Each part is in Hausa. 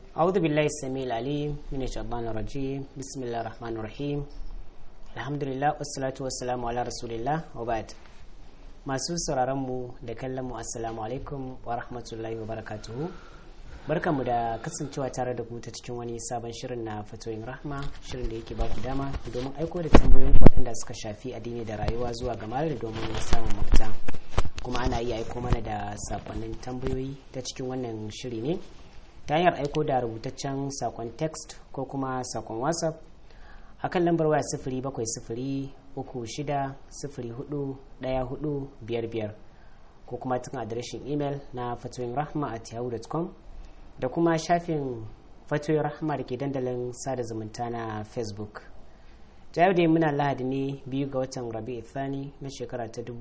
أعوذ بالله السميع العليم من الشيطان الرجيم بسم الله الرحمن الرحيم الحمد لله والصلاة والسلام على رسول الله وبعد masu sauraron mu da kallon mu assalamu alaikum wa rahmatullahi wa barakatuhu barkanmu da kasancewa tare da ku ta cikin wani sabon shirin na fatoyin rahma shirin da yake baku dama domin aiko da tambayoyin waɗanda suka shafi addini da rayuwa zuwa ga malar domin samun mafita kuma ana iya aiko mana da sakonnin tambayoyi ta cikin wannan shiri ne ta hanyar aiko da rubutaccen sakon text ko kuma sakon whatsapp akan lambar waya sifiri bakwai sifiri uku shida sifiri hudu daya hudu biyar biyar ko kuma cikin adireshin imel na fatoyin rahma at yahoo.com da kuma shafin fatoyin rahma da ke dandalin sada zumunta na facebook ta yau dai muna lahadi ne biyu ga watan rabi thani na shekara ta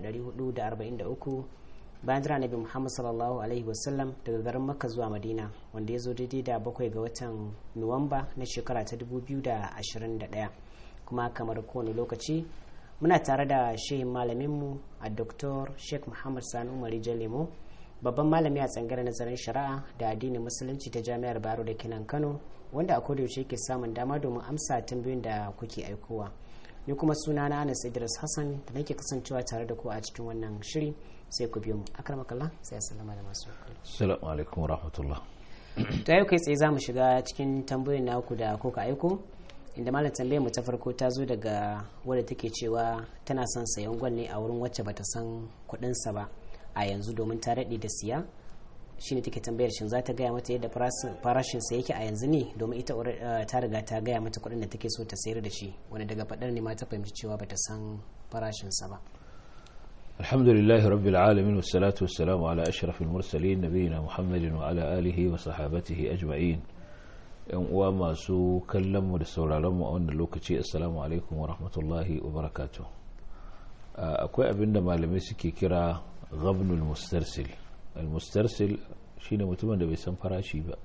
1443 bayan jira nabi muhammad sallallahu alaihi wasallam daga garin makka zuwa madina wanda ya zo daidai da bakwai ga watan nuwamba na shekara ta 2021 kuma kamar kowane lokaci muna tare da shehin malaminmu a dr sheikh muhammad sani umari jalemo babban malami a tsangar nazarin shari'a da addinin musulunci ta jami'ar baro da kinan kano wanda a kodayaushe ke samun dama domin amsa tambayoyin da kuke aikowa ni kuma suna na anas idris hassan da nake kasancewa tare da ku a cikin wannan shiri sai ku biyo mu akramakallah sai assalamu da masu assalamu alaikum wa rahmatullah to yau kai tsaye za mu shiga cikin tambayoyin naku da kuka aiko inda malam tambayar mu ta farko ta zo daga wadda take cewa tana son sayan gwal ne a wurin wacce bata san kuɗinsa ba a yanzu domin ta daɗe da siya shine take tambayar shin za ta gaya mata yadda farashin sa yake a yanzu ne domin ita ta riga ta gaya mata kuɗin da take so ta sayar da shi wanda daga faɗar ne ma ta fahimci cewa bata san farashin sa ba alhamdulillah rabbil alamin wassalatu wassalamu ala ashrafil mursalin nabiyina muhammadin wa ala alihi wa sahabatihi ajma'in yan uwa masu kallon mu da sauraron mu a wannan lokaci assalamu alaikum wa rahmatullahi wa barakatuh akwai abinda malamai suke kira ghabnul mustarsil al-mustarsil shine mutumin da bai san farashi ba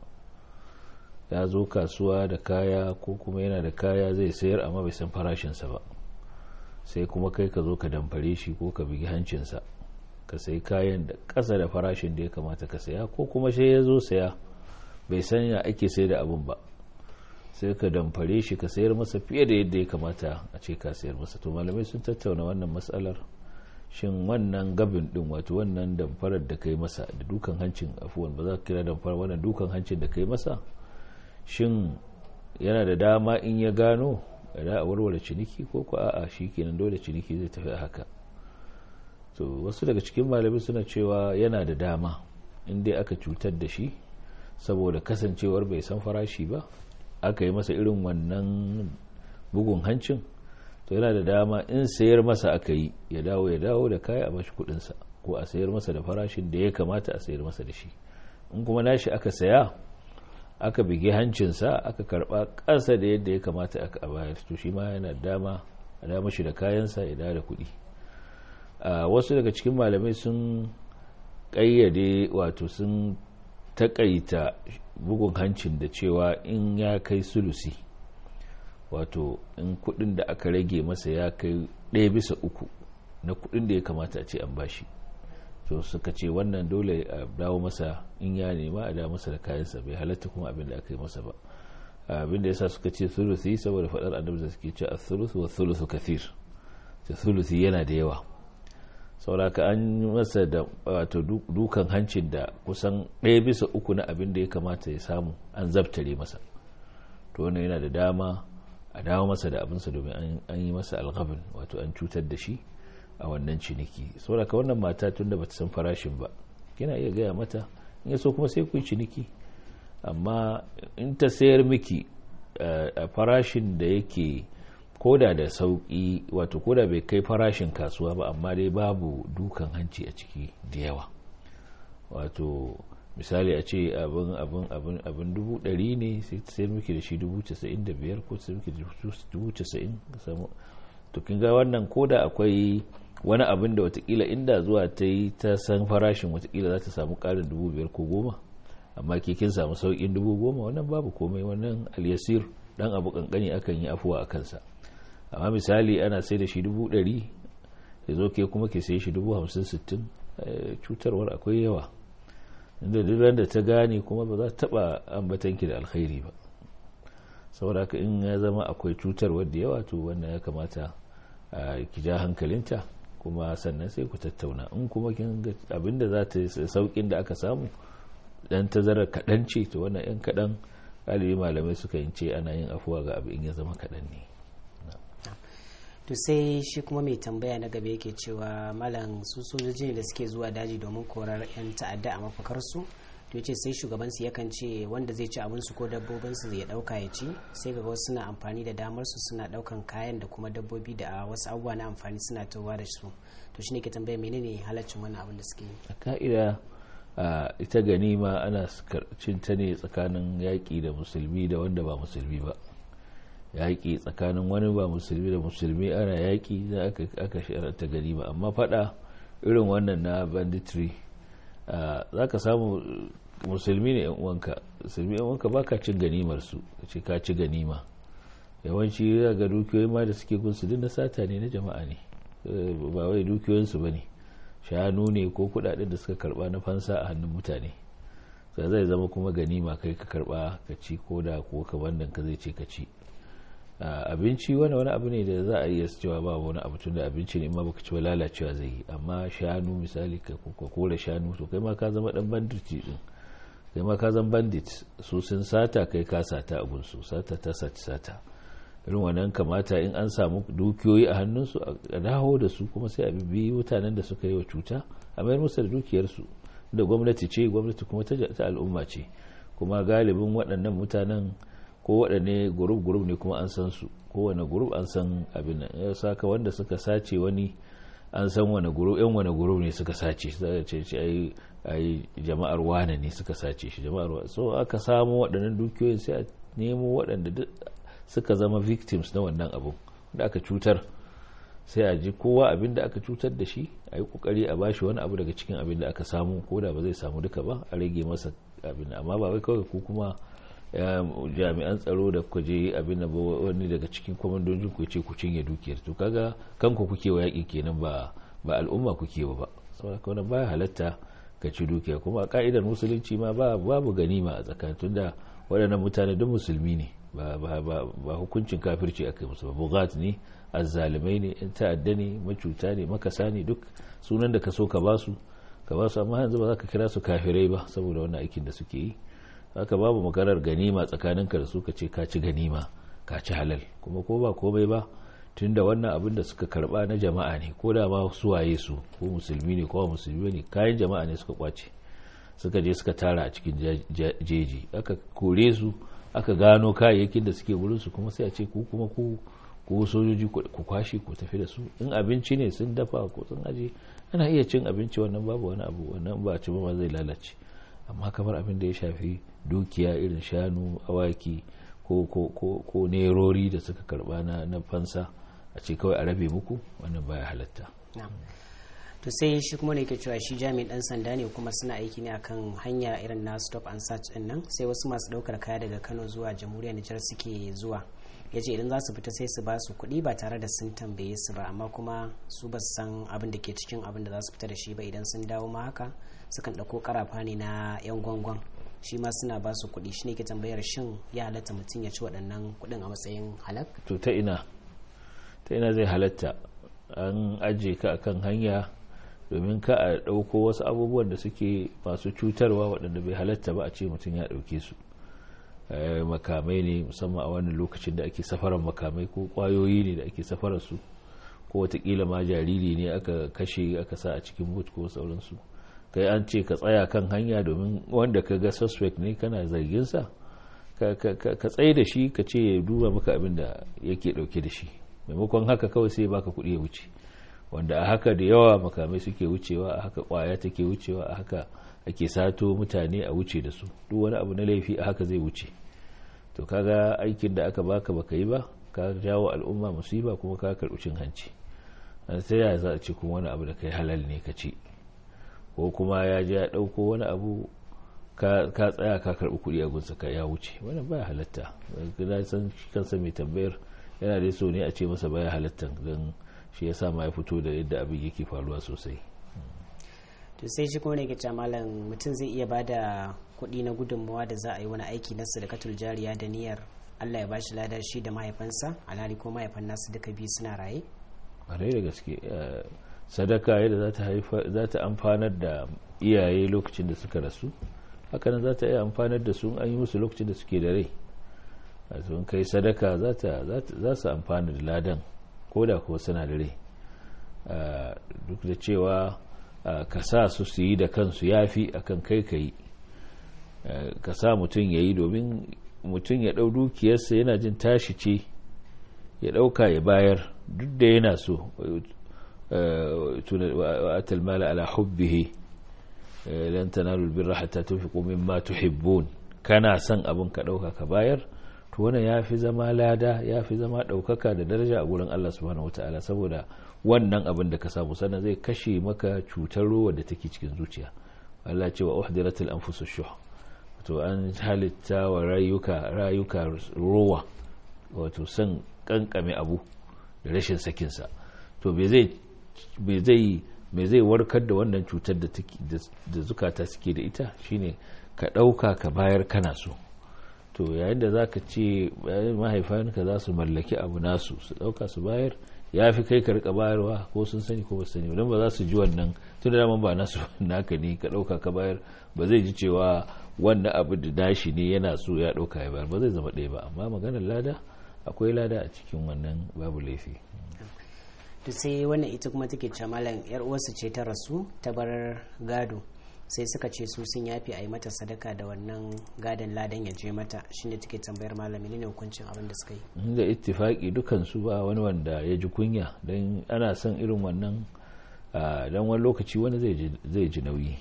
ya zo kasuwa da kaya ko kuma yana da kaya zai sayar amma bai san farashinsa ba sai kuma kai ka zo ka damfare shi ko ka bigi hancinsa ka sai kayan da ƙasa da farashin da ya kamata ka saya ko kuma sai ya zo saya bai san ya ake sai da abin ba sai ka damfare shi ka sayar masa fiye da yadda ya kamata a ce ka sayar masa to malamai sun tattauna wannan matsalar shin wannan gabin din wato wannan damfarar da kai masa da dukan hancin afuwan ba za ka kira damfarar wannan dukan hancin da kai masa shin yana da dama in ya gano da a warware ciniki ko ko a'a shi kenan dole ciniki zai tafi a haka to wasu daga cikin malamai suna cewa yana da dama in dai aka cutar da shi saboda kasancewar bai san farashi ba aka yi masa irin wannan bugun hancin to yana da dama in sayar masa aka yi ya dawo ya dawo da kaya a bashi kudinsa ko a sayar masa da farashin da ya kamata a sayar masa da shi in kuma nashi aka saya aka bige hancinsa aka karba ƙasa da yadda ya kamata aka bayar to shi ma yana dama a dama shi da kayansa ya dawo da kuɗi wasu daga cikin malamai sun ƙayyade wato sun taƙaita bugun hancin da cewa in ya kai sulusi wato in kudin da aka rage masa ya kai ɗaya bisa uku na kudin da ya kamata a ce an bashi to suka ce wannan dole a dawo masa in ya nema a dawo masa da kayansa bai halatta kuma abin da aka yi masa ba abin da yasa suka ce thuluthi saboda faɗar annabi da suke ce a-thuluth wa thuluthu kathir ta thuluthi yana da yawa sauraka an masa da wato dukan hancin da kusan ɗaya bisa uku na abin da ya kamata ya samu an zabtare masa to wannan yana da dama a dawo masa da abinsa domin an yi masa algabin wato an cutar da shi a wannan ciniki saboda wannan mata tun da bata san farashin ba kina iya gaya mata in ya so kuma sai ku yi ciniki amma in ta sayar miki a farashin da yake koda da sauki wato koda bai kai farashin kasuwa ba amma dai babu dukan hanci a ciki da yawa wato misali a ce abin abin abin abin dubu ɗari ne sai ta sayar miki da shi dubu casa'in da biyar ko sayar miki da dubu casa'in to kin ga wannan koda akwai wani abin da watakila inda zuwa ta yi ta san farashin watakila za ta samu ƙarin dubu biyar ko goma amma ke kin samu sauƙin dubu goma wannan babu komai wannan alyasir dan abu kankani akan yi afuwa a kansa amma misali ana sai da shi dubu ɗari ya zo ke kuma ke sai shi dubu hamsin sittin cutarwar akwai yawa inda duk da ta gane kuma ba za ta taba ambatanki da alkhairi ba saboda haka in ya zama akwai cutar wadda yawa to wannan ya kamata ki ja hankalinta kuma sannan sai ku tattauna in kuma kin ga abinda za ta saukin da aka samu dan tazarar kaɗan ce to wannan yan kaɗan galibi malamai suka yin ce ana yin afuwa ga abu in ya zama kaɗan ne to sai shi kuma mai tambaya na gaba yake cewa malam su sojoji ne da suke zuwa daji domin korar 'yan ta'adda a mafakarsu to yace sai shugabansu yakan ce wanda zai ci abinsu ko dabbobinsu zai dauka ya ci sai ga wasu suna amfani da damar su suna daukan kayan da kuma dabbobi da wasu abubuwa na amfani suna towa da su to shine ke tambaya menene halaccin wannan abin da suke yi a ka'ida ita ganima ana cin ta ne tsakanin yaƙi da musulmi da wanda ba musulmi ba yaƙi tsakanin wani ba musulmi da musulmi ana yaƙi da aka ta ganima amma faɗa irin wannan na banditry za ka samu musulmi ne uwanka musulmi yan uwanka ba ka cin ganimar su ce ka ci ganima yawanci ga dukiyoyi ma da suke gunsu duk na sata ne na jama'a ne ba wai dukiyoyinsu ba ne shanu ne ko kudaden da suka karba na fansa a hannun mutane sai zai zama kuma ganima kai ka karba ka ci ko da ko ka bandan ka zai ce ka ci abinci wani wani abu ne da za a iya cewa ba wani abu tun da abinci ne ma baka ci ba lalacewa zai yi amma shanu misali ka kora shanu to kai ma ka zama dan bandit din kai ma ka zama bandit su sun sata kai ka sata abun su sata ta sati sata irin wannan kamata in an samu dukiyoyi a hannunsu a dawo da su kuma sai a bibi mutanen da suka yi wa cuta a mayar musu da dukiyarsu da gwamnati ce gwamnati kuma ta al'umma ce kuma galibin waɗannan mutanen ko waɗanne gurub-gurub ne kuma an san su kowane gurub an san abin nan ya saka wanda suka sace wani an san wani gurub yan wani gurub ne suka sace sai ce ce ai ai jama'ar wane ne suka sace shi jama'ar so aka samu waɗannan dukiyoyin sai a nemo waɗanda suka zama victims na wannan abu da aka cutar sai a ji kowa abin da aka cutar da shi a yi kokari a bashi wani abu daga cikin abin da aka samu ko da ba zai samu duka ba a rage masa abin amma ba wai kawai ku kuma jami'an tsaro da kuka je abin da wani daga cikin kwamandojin ku ce ku cinye dukiyar to kaga kanku kuke wa yaƙi kenan ba ba al'umma kuke ba saboda kawai baya halatta ka ci dukiya kuma a ka'idar musulunci ma ba babu ganima a tsakanin tunda waɗannan mutane duk musulmi ne ba ba ba hukuncin kafirci aka musu ba bugat ne azzalimai ne in ta'adda ne macuta ne makasa ne duk sunan da ka so ka basu ka basu amma yanzu ba za ka kira su kafirai ba saboda wannan aikin da suke yi haka babu maganar ganima tsakaninka da su ka ce ka ci ganima ka ci halal kuma ko ba komai ba tunda wannan abin da suka karba na jama'a ne ko da ma suwaye su ko musulmi ne ko musulmi ne kayan jama'a ne suka kwace suka je suka tara a cikin jeji aka kore su aka gano kayayyakin da suke wurin su kuma sai a ce ku kuma ku ko sojoji ku kwashe ku tafi da su in abinci ne sun dafa ko sun aje ana iya cin abinci wannan babu wani abu wannan ba ci ba zai lalace amma kamar abin da ya shafi dukiya irin shanu awaki ko ko ko ko nerori da suka karba na na fansa a ce kawai a rabe muku wannan baya halatta to sai shi kuma ne ke cewa shi jami'in dan sanda ne kuma suna aiki ne akan hanya irin na stop and search din nan sai wasu masu daukar kaya daga Kano zuwa jamhuriyar Nijar suke zuwa ya ce idan za su fita sai su ba su kuɗi ba tare da sun tambaye su ba amma kuma su ba su san abin da ke cikin abin da za su fita da shi ba idan sun dawo ma haka sukan ɗauko karafa ne na yan gwangwan shi ma suna ba su kuɗi shi ne ke tambayar shin ya halatta mutum ya ci waɗannan kuɗin a matsayin halak to ta ina ta ina zai halatta an aje ka akan hanya domin ka a ɗauko wasu abubuwan da suke masu cutarwa waɗanda bai halatta ba a ce mutum ya ɗauke su makamai ne musamman a wannan lokacin da ake safarar makamai ko kwayoyi ne da ake safarar su ko watakila ma jariri ne aka kashe aka sa a cikin boot ko sauransu kai an ce ka tsaya kan hanya domin wanda ka ga suspect ne kana zargin sa ka tsaye da shi ka ce ya duba maka abin da yake dauke da shi maimakon haka kawai sai baka kuɗi ya wuce wanda a haka da yawa makamai suke wucewa a haka kwaya take wucewa a haka ake sato mutane a wuce da su duk wani abu na laifi a haka zai wuce to kaga aikin da aka baka baka yi ba ka jawo al'umma musiba kuma ka karɓi cin hanci sai ya za a ce kuma wani abu da kai halal ne ka ci ko kuma ya je ya ɗauko wani abu ka tsaya ka karɓi kuɗi a gunsa ka ya wuce wannan baya halatta na san kansa mai tambayar yana da so ne a ce masa baya halatta don shi ya sa ma ya fito da yadda abin yake faruwa sosai to sai shi kuma ne ke cewa malam mutum zai iya bada kuɗi na gudunmawa da za a yi wani aiki na sadakatul jariya da niyyar Allah ya ba shi lada shi da mahaifansa alhali ko mahaifan nasu duka biyu suna raye ƙwarai da gaske sadaka yadda za ta amfanar da iyaye lokacin da suka rasu hakanan za ta iya amfanar da su an yi musu lokacin da suke da rai a sun kai sadaka za su amfana da ladan ko da kuwa suna da rai duk da cewa ka sa su su yi da kansu ya fi akan kai ka yi ka sa mutum ya yi domin mutum ya ɗau dukiyarsa yana jin tashi ce ya ɗauka ya bayar duk da yana so atal mala ala hubbihi lan tanalu albirra hatta tunfiqu mimma tuhibbun kana son abin ka ɗauka ka bayar to wannan yafi zama lada yafi zama ɗaukaka da daraja a gurin Allah subhanahu wataala saboda wannan abin da ka samu sannan zai kashe maka cutar ruwa da take cikin zuciya Allah ce wa uhdiratil anfusush shuh to an halitta wa rayuka rayuka ruwa wato san kankame abu da rashin sakinsa to me zai me zai warkar da wannan cutar da zukata suke da ita shine ka ɗauka ka bayar kana so to yayin da za ka ce mahaifanka za su mallaki abu nasu su ɗauka su bayar ya fi kai ka rika bayarwa ko sun sani ko ba sani don ba za su ji wannan tun da daman ba nasu naka ne ka ɗauka ka bayar ba zai ji cewa wannan abu da dashi ne yana so ya ɗauka ya bayar ba zai zama ɗaya ba amma maganar lada akwai lada a cikin wannan babu laifi to sai wannan ita kuma take ce malam yar uwarsu ce ta rasu ta bar gado sai suka ce su sun yafi a yi mata sadaka da wannan gadon ladan ya je mata shine take tambayar malami ne hukuncin abin da suka yi da ittifaki dukan su ba wani wanda ya ji kunya don ana son irin wannan dan wani lokaci wani zai ji nauyi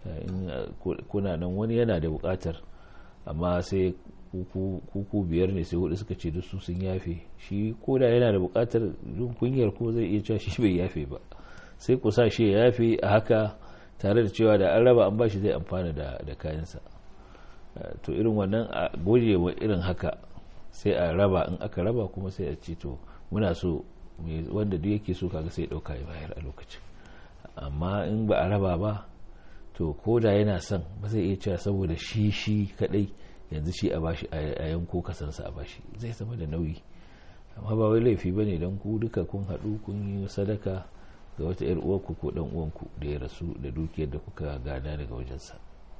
kuna nan wani yana da bukatar amma sai kuku biyar ne sai hudu suka ce duk su sun yafe shi koda yana da bukatar jin kunyar ko zai iya cewa shi bai yafe ba sai ku sa shi ya yafe a haka tare da cewa da an raba an bashi zai amfana da kayansa to irin wannan a goje wa irin haka sai a raba in aka raba kuma sai a ce to muna so wanda duk yake so kaga sai dauka ya bayar a lokacin amma in ba a raba ba to ko da yana son ba zai iya cewa saboda shi shi kadai yanzu shi a bashi a yanko kasansa a bashi zai zama da nauyi amma ba wai laifi ba ne don ku duka kun haɗu kun yi sadaka ga wata yar uwarku ko dan uwanku da ya rasu da dukiyar da kuka gada daga wajensa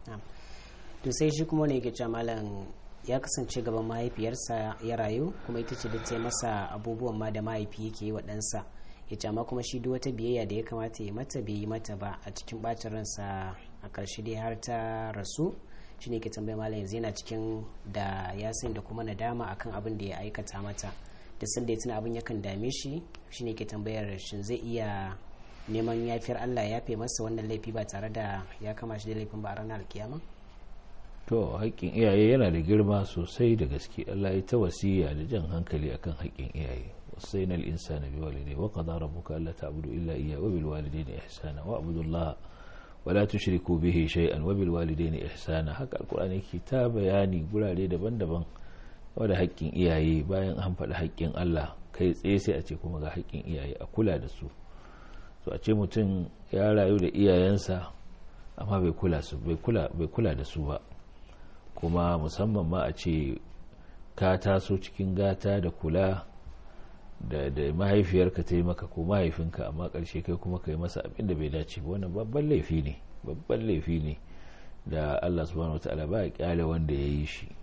to sai shi kuma ne yake cewa malam ya kasance gaban mahaifiyarsa ya rayu kuma ita ce da ta masa abubuwan ma da mahaifi yake yi wa ɗansa ya ce amma kuma shi duk wata biyayya da ya kamata ya mata bai yi mata ba a cikin bacin ransa a ƙarshe dai har ta rasu shi ne ke tambaya malam yanzu yana cikin da ya san da kuma nadama akan abin da ya aikata mata da sanda ya tuna abin yakan dame shi shi ne ke tambayar shin zai iya neman yafiyar Allah ya yafe masa wannan laifi ba tare da ya kama shi da laifin ba a ranar alkiyama to haƙƙin iyaye yana da girma sosai da gaske Allah ya ta wasiya da jan hankali akan haƙƙin iyaye wasaina al-insana biwalidayhi wa qada rabbuka alla ta'budu illa iyyahu wa bil walidayni ihsana wa abudullaha wala tushriku bihi shay'an wa bil walidayni ihsana haka alqur'ani yake ta bayani gurare daban-daban wanda haƙƙin iyaye bayan an faɗi haƙƙin Allah kai tsaye sai a ce kuma ga haƙƙin iyaye a kula da su to a ce mutum ya rayu da iyayensa amma bai kula su bai kula bai kula da su ba kuma musamman ma a ce ka taso cikin gata da kula da da mahaifiyarka ta yi maka ko mahaifinka amma ƙarshe kai kuma ka yi masa abin da bai dace ba wannan babban laifi ne babban laifi ne da Allah subhanahu wataala ba ya kyale wanda ya yi shi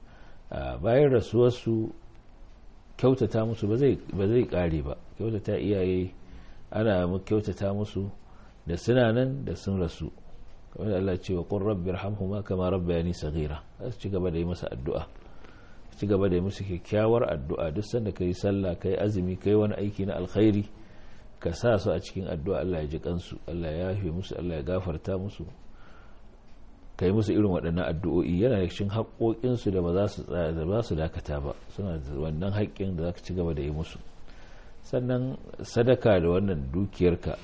bayan rasuwarsu kyautata musu ba zai kare ba kyautata iyaye ana kyautata musu da suna nan da sun rasu kamar Allah ce wa qur rabbi irhamhuma kama rabbayani saghira za su ci gaba da yi masa addu'a ci gaba da yi musu kyakkyawar addu'a duk sanda kai sallah kai azumi kai wani aiki na alkhairi ka sa su a cikin addu'a Allah ya ji kansu Allah ya yafe musu Allah ya gafarta musu ka yi musu irin waɗannan addu'o'i yana da cikin haƙoƙinsu da ba za su dakata ba suna da wannan haƙƙin da za ka ci gaba da yi musu sannan sadaka da wannan dukiyarka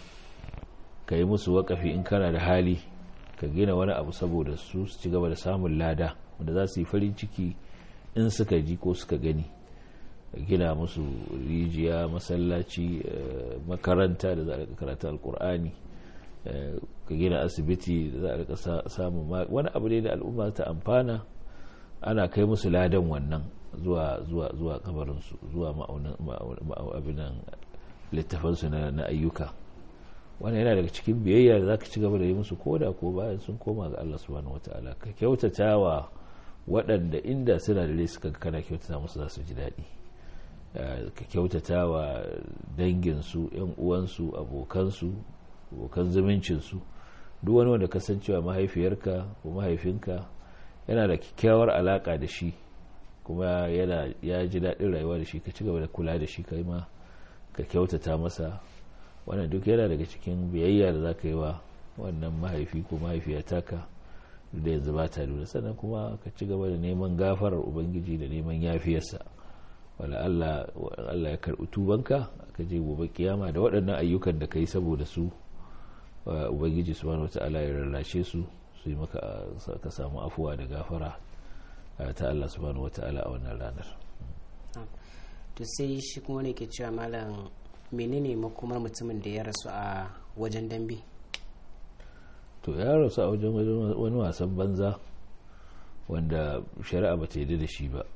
ka yi musu waƙafi in kana da hali ka gina wani abu saboda su su ci gaba da samun lada wanda za su yi farin ciki in suka ji ko suka gani gina musu rijiya masallaci makaranta da za a karata alkur'ani ka gina asibiti da za a rika samun wani abu ne da al'umma ta amfana ana kai musu ladan wannan zuwa zuwa zuwa kabarinsu zuwa abinan littafansu na ayyuka wannan yana daga cikin biyayya da za ka ci gaba da yi musu koda ko bayan sun koma ga Allah subhanahu wata'ala ka kyautata wa waɗanda inda suna da suka kana kyautata musu za su ji daɗi ka kyautata wa danginsu yan uwansu abokansu abokan zumuncinsu duk wani wanda kasancewa mahaifiyarka ko mahaifinka yana da kyakkyawar alaka da shi kuma yana ya ji daɗin rayuwa da shi ka ci gaba da kula da shi kai ma ka kyautata masa wannan duk yana daga cikin biyayya da za ka yi wa wannan mahaifi ko mahaifiya taka da yanzu ba ta lura sannan kuma ka ci gaba da neman gafarar ubangiji da neman yafiyarsa wala Allah ya karɓi tubanka ka je gobe kiyama da waɗannan ayyukan da ka yi saboda su ubangiji subhanahu wata'ala ya rarrashe su su yi maka ka samu afuwa da gafara ta Allah subhanahu wata'ala a wannan ranar to sai shi kuma ne ke cewa malam menene makomar mutumin da ya rasu a wajen dambe to ya rasu a wajen wani wasan banza wanda shari'a ba ta yi da shi ba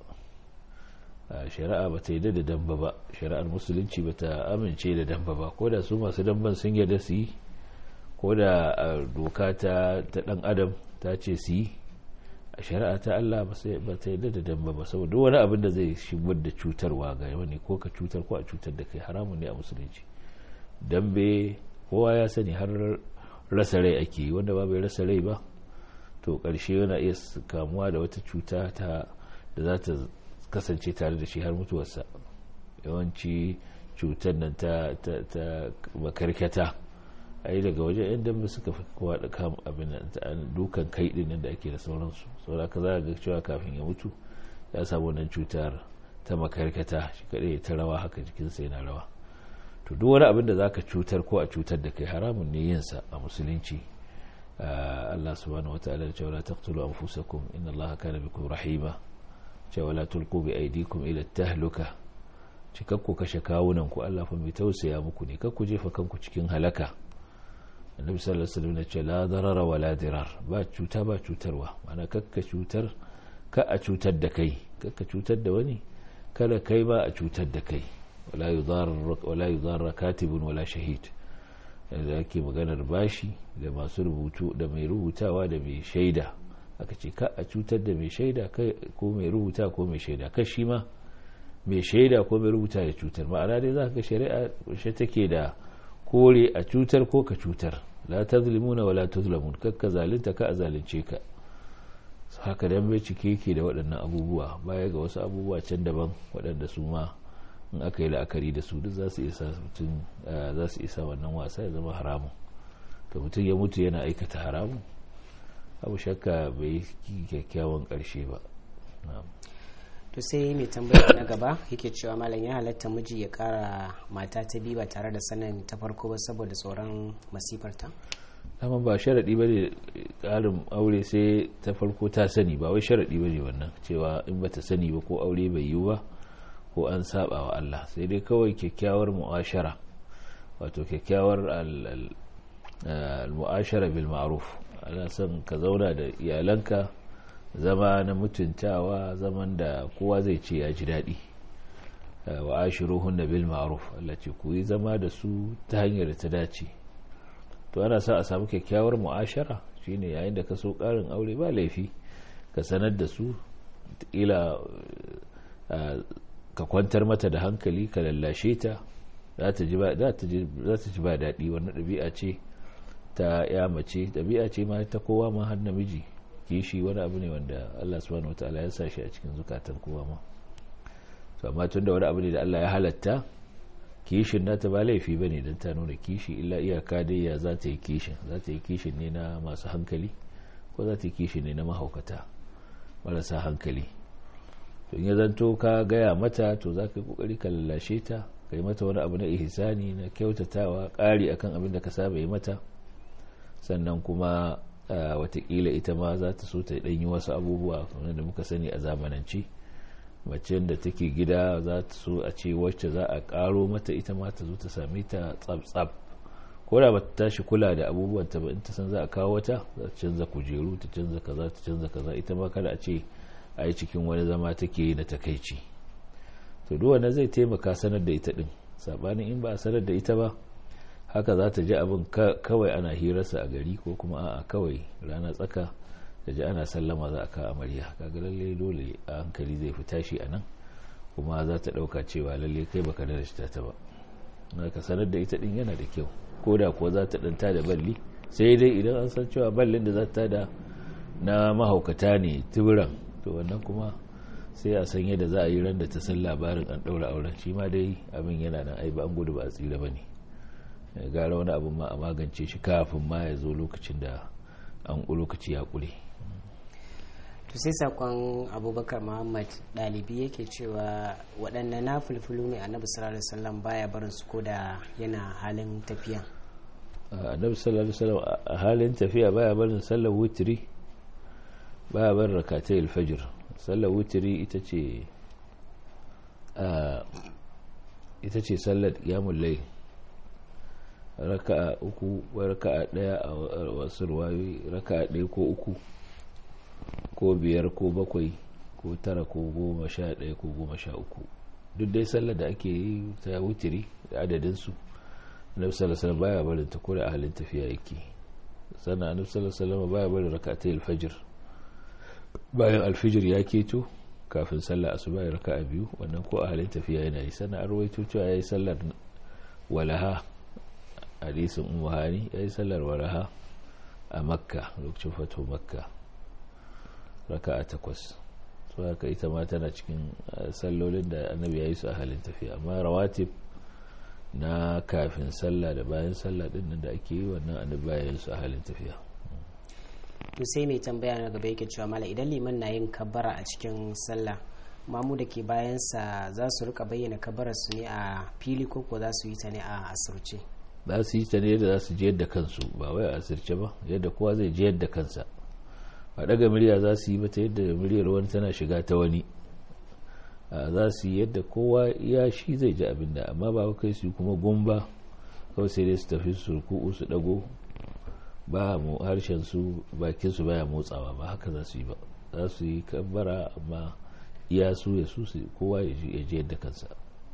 shari'a ba ta yi da damba ba shari'ar musulunci ba ta amince da damba ba ko da su masu damban sun yarda su yi ko da doka ta dan adam ta ce su yi a shari'a ta Allah ba ta yarda da damba ba saboda wani abin da zai shigar da cutarwa ga wani ko ka cutar ko a cutar da kai haramun ne a musulunci dambe kowa ya sani har rasa rai ake yi wanda ba bai rasa rai ba to ƙarshe yana iya kamuwa da wata cuta ta da za ta kasance tare da shi har mutuwarsa yawanci cutar nan ta makarkata a yi daga wajen yan dambe suka fi kowa da kam abin dukan kai din nan da ake da sauransu saboda ka za ga cewa kafin ya mutu ya samu wannan cutar ta makarkata shi kaɗai ta rawa haka jikinsa yana rawa to duk wani abin da za ka cutar ko a cutar da kai haramun ne yinsa a musulunci Allah subhanahu wataala da cewa la taqtulu anfusakum inna Allah kana bikum rahima cewa la tulqu bi aydikum ila tahluka cikakku kashe kawunan ku Allah fa mai tausaya muku ne kakku jefa kanku cikin halaka annabi sallallahu alaihi wasallam ya ce la darara wala dirar ba cuta ba cutarwa mana kakka cutar ka a cutar da kai kakka cutar da wani kada kai ba a cutar da kai wala yudarra katibun wala shahid da ake maganar bashi da masu rubutu da mai rubutawa da mai shaida aka ce ka a cutar da mai shaida ko mai rubuta ko mai shaida ka shi ma mai shaida ko mai rubuta da cutar ma'ana dai za ka shari'a shi take da kore a cutar ko ka cutar la tazlimuna wala tuzlamun kakka zalunta ka a zalunce ka haka dan bai cike yake da waɗannan abubuwa baya ga wasu abubuwa can daban waɗanda su ma in aka yi la'akari da su duk za su isa mutum za su isa wannan wasa ya zama haramun to mutum ya mutu yana aikata haramun abu shakka bai yi kyakkyawan ƙarshe ba to sai mai tambaya na gaba yake cewa malam ya halatta miji ya kara mata ta biyu ba tare da sanin ta farko ba saboda tsoron masifarta dama ba sharaɗi ba ne ƙarin aure sai ta farko ta sani ba wai sharaɗi ba ne wannan cewa in ba ta sani ba ko aure bai yiwu ba ko an saba wa Allah sai dai kawai kyakkyawar mu'ashara wato kyakkyawar al-mu'ashara bil ma'ruf ana son ka zauna da iyalanka zama na mutuntawa zaman da kowa zai ce ya ji daɗi wa ashiruhunna bil ma'ruf Allah ce ku yi zama da su ta hanyar da ta dace to ana sa a samu kyakkyawar mu'ashara shine yayin da ka so ƙarin aure ba laifi ka sanar da su ila ka kwantar mata da hankali ka lallashe ta za ta ji ba daɗi wannan ɗabi'a ce ta ya mace ɗabi'a ce ma ta kowa ma har namiji kishi wani abu ne wanda Allah subhanahu wataala ya sa shi a cikin zukatan kowa ma to amma tunda wani abu ne da Allah ya halatta kishin nata ba laifi bane dan ta nuna kishi illa iyaka dai ya za ta yi kishin za ta yi kishin ne na masu hankali ko za ta yi kishin ne na mahaukata marasa hankali to in ya zanto ka gaya mata to za ka yi kokari ka lallashe ta ka yi mata wani abu na ihsani na kyautatawa ƙari akan abin da ka saba yi mata sannan kuma watakila ita ma za ta so ta yi wasu abubuwa da muka sani a zamanance mace da take gida za ta so a ce wacce za a karo mata ita ma ta zo ta same ta tsab-tsab ko da bata tashi kula da abubuwan ta ba in ta san za a kawo wata za ta canza kujeru ta canza kaza ta canza kaza ita ma kada a ce a yi cikin wani zama take yi da takaici to duk wanda zai taimaka sanar da ita din sabanin in ba a sanar da ita ba haka za ta ji abin kawai ana hirarsa a gari ko kuma a'a kawai rana tsaka da ji ana sallama za a kawo amarya kaga lalle dole a hankali zai fi tashi a nan kuma za ta ɗauka cewa lalle kai baka da shi ta ba na ka sanar da ita din yana da kyau ko da kuwa za ta ɗanta da balli sai dai idan an san cewa ballin da za ta da na mahaukata ne tibiran to wannan kuma sai a san yadda za a yi ran da ta san labarin an ɗaura auren shi ma dai abin yana nan ai ba an gudu ba a tsira ba ne gara wani abin ma a magance shi kafin ma ya zo lokacin da an lokaci ya ƙure to sai sakon abubakar muhammad ɗalibi yake cewa waɗanne na fulfulu ne annabi sallallahu alaihi wasallam baya barin su ko da yana halin tafiya annabi sallallahu alaihi wasallam a halin tafiya baya barin sallar wutiri baya barin rakatai alfajir sallar wutiri ita ce ita ce sallar yamun lai raka'a uku raka'a daya a wasu ruwayoyi raka'a daya ko uku ko biyar ko bakwai ko tara ko goma sha daya ko goma sha uku duk dai sallar da ake yi ta wutiri da adadinsu annabi sallallahu alaihi baya barin ta kura a halin tafiya yake sannan annabi sallallahu alaihi baya barin rak'atay alfajr bayan alfijir ya keto kafin sallar asuba ya raka'a biyu wannan ko a halin tafiya yana yi sannan an rawaito cewa yayi sallar walaha hadisin ummu hani yayi sallar walaha a makka lokacin fato makka raka'a takwas so haka ita ma tana cikin sallolin da annabi ya yi su a halin tafiya amma rawatib na kafin sallah da bayan sallah din nan da ake yi wannan annabi bayan su a halin tafiya to sai mai tambaya na gaba yake cewa mala idan liman na yin kabbara a cikin sallah mamu da ke bayansa za su rika bayyana kabbarar su ne a fili ko ko za su yi ta ne a asirce za su yi ta ne yadda za su je yadda kansu ba wai a asirce ba yadda kowa zai je yadda kansa ba daga murya za su yi ba ta yadda muryar wani tana shiga ta wani za su yi yadda kowa ya shi zai ji abin da amma ba kai su kuma gumba kawai sai dai su tafi su ruku'u su dago ba mu harshen su bakin su baya motsawa ba haka za su yi ba za su yi kabbara amma iya su ya su kowa ya je yadda kansa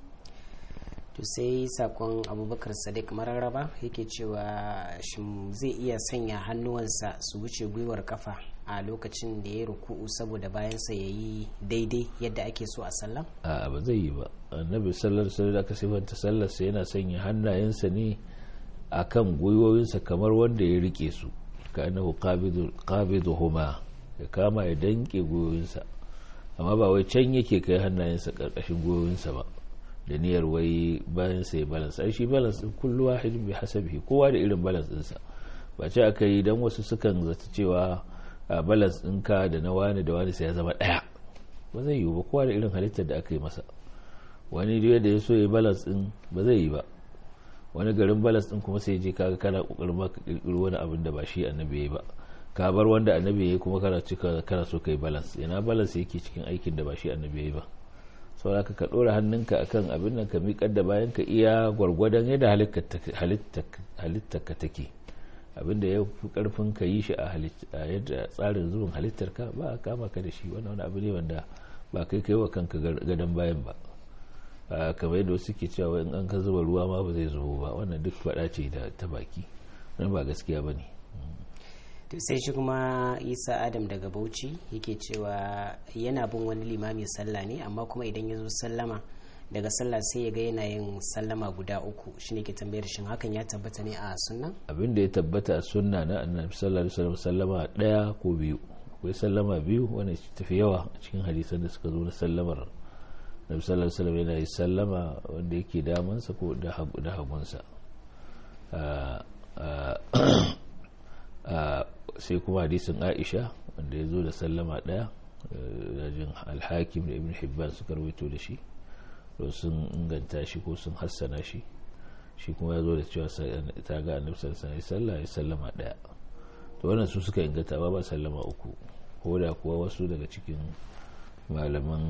to sai sakon abubakar sadiq mararraba yake cewa shin zai iya sanya hannuwansa su wuce gwiwar kafa a lokacin da ya ruku'u saboda bayansa ya yi daidai yadda ake so a sallah a ba zai yi ba annabi sallar sallar da aka sifanta sallarsa yana sanya hannayensa ne a kan gwiwoyinsa kamar wanda ya rike su ka annahu qabidu huma ya kama ya danke gwiwoyinsa amma ba wai can yake kai hannayensa karkashin gwiwoyinsa ba da niyyar wai bayan sai balance ai shi balance din kullu wahidin bi hasabihi kowa da irin balance ɗinsa ba ce aka yi dan wasu sukan zata cewa balance ɗinka da na wani da wani sai ya zama ɗaya ba zai yiwu ba kowa da irin halittar da aka yi masa wani da da ya so ya balance ɗin ba zai yi ba wani garin balance ɗin kuma sai je kaga kana kokarin ma ka kirkiro wani abin da ba shi annabi yayi ba ka bar wanda annabi yayi kuma kana cika kana so kai balance ina balance yake cikin aikin da ba shi annabi yayi ba saboda ka ɗora hannunka akan abin nan ka miƙar da bayan ka iya gwargwadon yadda halittar ka take abinda ya fi karfin ka yi shi a yadda tsarin zubin halittar ka ba a kama ka da shi wannan wani abu ne wanda ba kai kai wa kanka gadon bayan ba kamar yadda wasu ke cewa in an ka zuba ruwa ma ba zai zubo ba wannan duk faɗa ce da ta baki wannan ba gaskiya ba ne to sai shi kuma isa adam daga bauchi yake cewa yana bin wani limami sallah ne amma kuma idan ya zo sallama daga sallah sai ya ga yana yin sallama guda uku shine ke tambayar shin hakan ya tabbata ne a sunna abin da ya tabbata a sunna na annabi sallallahu alaihi wasallam sallama daya ko biyu akwai sallama biyu wanda tafi yawa a cikin hadisan da suka zo na sallamar annabi sallallahu alaihi wasallam yana yin sallama wanda yake damansa ko da hagunsa sai kuma hadisin aisha wanda ya zo da sallama daya rajin alhakim da ibn hibban suka rawaito da shi sun inganta shi ko sun hassana shi shi kuma ya zo da cewa ta ga annabi sallallahu alaihi wasallam ya sallama daya to wannan su suka inganta ba ba sallama uku ko da kuwa wasu daga cikin malaman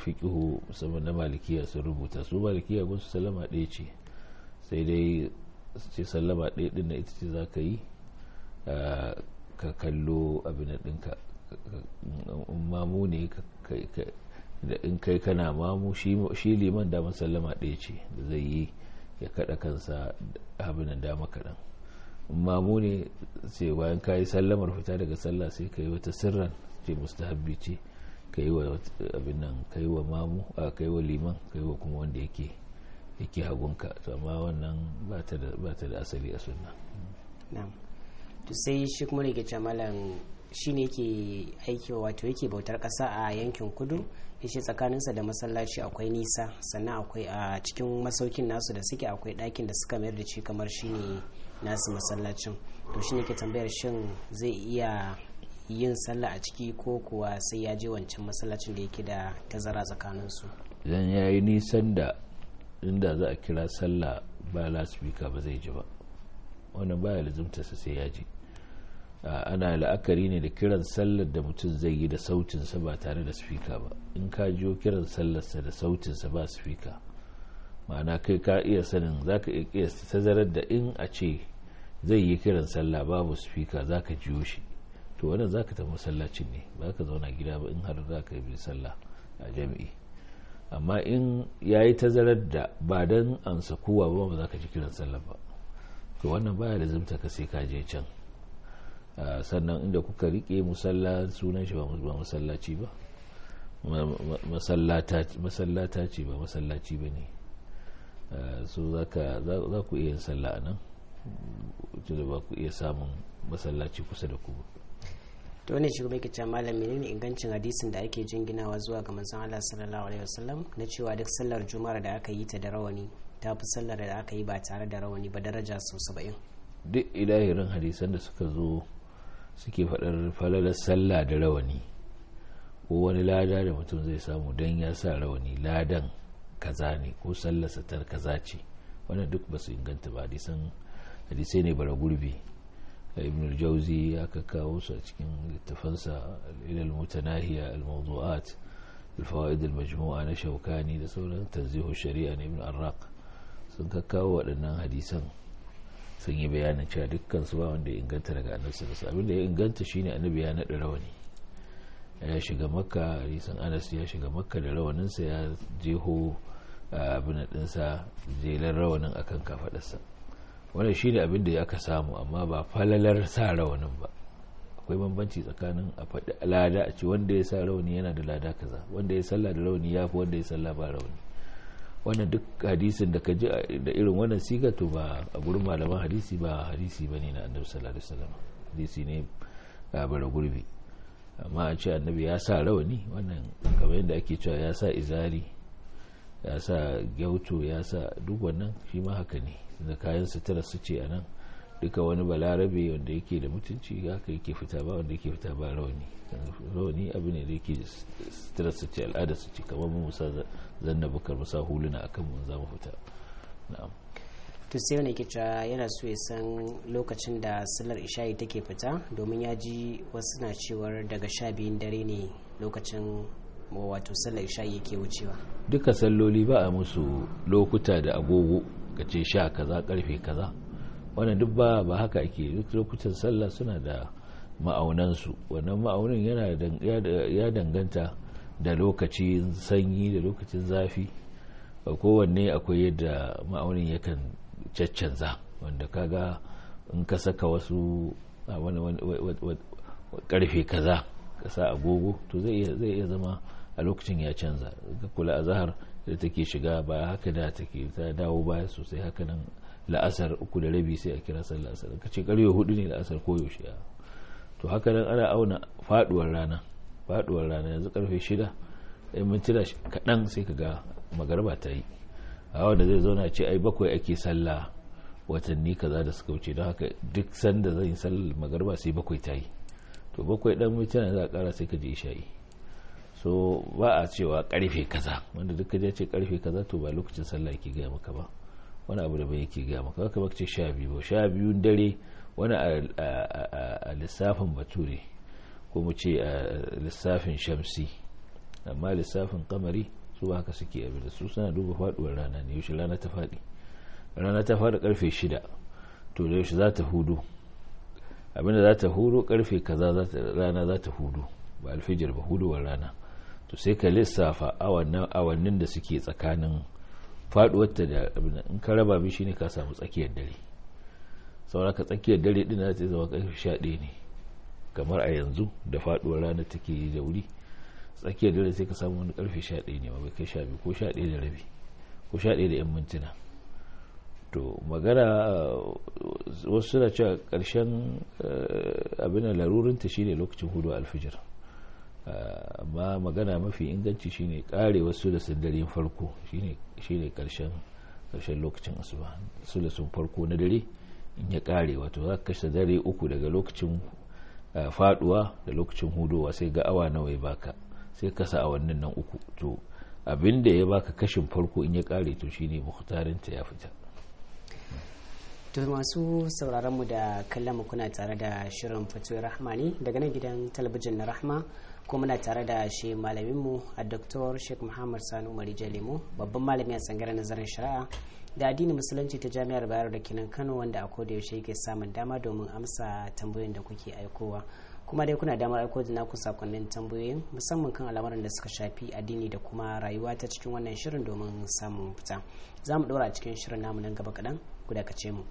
fiqihu musamman na malikiya sun rubuta su malikiya gun su sallama ɗaya ce sai dai su ce sallama ɗaya ɗin na ita ce za ka yi ka kallo abin ɗinka mamu ne da in kai kana mamu shi liman damar sallama ɗaya ce da zai yi ya kaɗa kansa abin da dama kaɗan mamu ne sai bayan ka yi sallamar fita daga sallah sai ka yi wata sirran ce mustahabbi ce ka yi wa abin nan ka yi wa mamu a ka yi wa liman ka yi wa kuma wanda yake yake hagunka to amma wannan ba ta da asali a sunna to sai shi kuma rike malam shi ne yake aiki wato yake bautar ƙasa a yankin kudu yace tsakaninsa da masallaci akwai nisa sannan akwai a cikin masaukin nasu da suke akwai ɗakin da suka mayar da shi kamar shine nasu masallacin to shi ne ke tambayar shin zai iya yin sallah a ciki ko kuwa sai ya je wancan masallacin da yake da tazara tsakaninsu idan ya yi nisan da inda za a kira sallah ba lasfika ba zai ji ba wannan baya lazimtarsa sai ya ji ana la'akari ne da kiran sallar da mutum zai yi da sautinsa ba tare da spika ba in ka jiyo kiran sallarsa da sautinsa ba spika ma'ana kai ka iya sanin za ka iya tazarar da in a ce zai yi kiran sallah babu spika za ka jiyo shi to wannan za ka tafi masallacin ne ba ka zauna gida ba in har za ka yi sallah a jami'i amma in ya yi tazarar da ba don ansa kowa ba ba za ka ji kiran sallah ba to wannan baya da zumta ka sai ka je can sannan inda kuka rike musalla sunan shi ba masallaci ba masallata ce ba masallaci ba ne so za ku iya yin sallah a nan da ba ku iya samun masallaci kusa da ku to ne shi kuma yake cewa malam menene ingancin hadisin da ake jinginawa zuwa ga manzon Allah sallallahu alaihi wasallam na cewa duk sallar juma'ar da aka yi ta da rawani ta fi sallar da aka yi ba tare da rawani ba daraja sau saba'in duk ilahirin hadisan da suka zo suke faɗar falalar sallah da rawani ko wani lada da mutum zai samu don ya sa rawani ladan kaza ne ko sallarsa ta kaza ce wannan duk ba su inganta ba hadisan hadisai ne bara gurbi ibn al-jauzi ya kawo su a cikin littafansa ilal mutanahiya al-mawdu'at al-fawaid al-majmu'a na shaukani da sauran tanzihu shari'a na ibn arraq sun kakkawo waɗannan hadisan sun yi bayanin cewa dukkan su ba wanda ya inganta daga annabi sallallahu abin da ya inganta shine annabi ya naɗa rawani ya shiga makka hadisan anas ya shiga makka da rawaninsa ya jeho abin ɗinsa jelar rawanin akan kafaɗarsa wannan shine abin da ya aka samu amma ba falalar sa rawanin ba akwai bambanci tsakanin a faɗi lada a ce wanda ya sa rawani yana da lada kaza wanda ya salla da rawani ya fi wanda ya salla ba rawani wannan duk hadisin da ka ji da irin wannan siga to ba a gurin malaman hadisi ba hadisi bane na annabi sallallahu alaihi wasallam hadisi ne a bara gurbi amma a ce annabi ya sa rawani wannan kamar yadda ake cewa ya sa izari ya sa gyauto ya sa duk wannan shi ma haka ne da kayan sutura su ce a nan duka wani balarabe wanda yake da mutunci haka yake fita ba wanda yake fita ba rawani rawani abu ne da yake sutura su ce al'ada su ce kamar mu musa zanna bukar musa huluna akan mun za mu fita na'am to sai wani ke cewa yana so ya san lokacin da sallar isha'i take fita domin ya ji wasu na cewar daga sha biyun dare ne lokacin wato sallar isha'i yake wucewa duka salloli ba a musu lokuta da agogo ka ce sha kaza karfe kaza wannan duk ba ba haka ake duk lokutan sallah suna da ma'aunansu wannan ma'aunin yana ya danganta da lokacin sanyi da lokacin zafi kowanne akwai yadda ma'aunin yakan caccanza wanda kaga in ka saka wasu karfe kaza ka sa agogo to zai iya zama a lokacin ya canza ka kula a zahar da take shiga ba haka da take ta dawo baya sosai haka nan la'asar uku da rabi sai a kira sallar asar ka ce karfe hudu ne la'asar koyaushe to haka nan ana auna faduwar rana faduwar rana yanzu karfe shida in mintuna kaɗan sai ka ga magarba ta yi a wanda zai zauna ce ai bakwai ake sallah watanni kaza da suka wuce don haka duk sanda zan yi sallar magarba sai bakwai ta yi to bakwai dan mintuna za a kara sai ka je isha'i so ba a cewa karfe kaza wanda duk ya ce karfe kaza to ba lokacin sallah yake gaya maka ba wani abu da bai yake gaya maka haka baka ce sha biyu ba sha biyun dare wani a lissafin bature ko mu ce a lissafin shamsi amma lissafin kamari su ba haka suke abin da su suna duba faduwar rana ne yaushe rana ta faɗi rana ta faɗi karfe shida to da yaushe za ta hudu abinda za ta hudu karfe kaza rana za ta hudu ba alfijir ba huduwar rana to sai ka lissafa awannin da suke tsakanin faduwarta da in ka raba bi shine ka samu tsakiyar dare sauraka tsakiyar dare din za ta zama karfe sha ɗaya ne kamar a yanzu da faduwar rana take da wuri tsakiyar dare sai ka samu wani karfe sha ɗaya ne ma bai kai sha biyu ko sha ɗaya da rabi ko sha ɗaya da yan mintuna to magana wasu suna cewa ƙarshen abin larurinta shine lokacin hudu alfijir amma magana mafi inganci shine kare wasu da sandarin farko shine karshen karshen lokacin asuba sulusun farko na dare in ya kare wato za ka kashe dare uku daga lokacin faduwa da lokacin hudowa sai ga awa nawa ya baka sai kasa awannin nan uku to abin da ya baka kashin farko in ya kare to shine muhtarinta ya fita to masu sauraron mu da kallon mu kuna tare da shirin fatoyi rahma ne daga nan gidan talabijin na rahma ko muna tare da shi malaminmu a Dr. Sheikh Muhammad Sani Umar Jalemu babban malami a tsangarar nazarin shari'a da addinin musulunci ta jami'ar Bayero da Kinan Kano wanda a koda yaushe yake samun dama domin amsa tambayoyin da kuke aikowa kuma dai kuna damar aiko da naku sakonnin tambayoyin musamman kan al'amuran da suka shafi addini da kuma rayuwa ta cikin wannan shirin domin samun fita za mu ɗora a cikin shirin namu nan gaba kaɗan ku dakace mu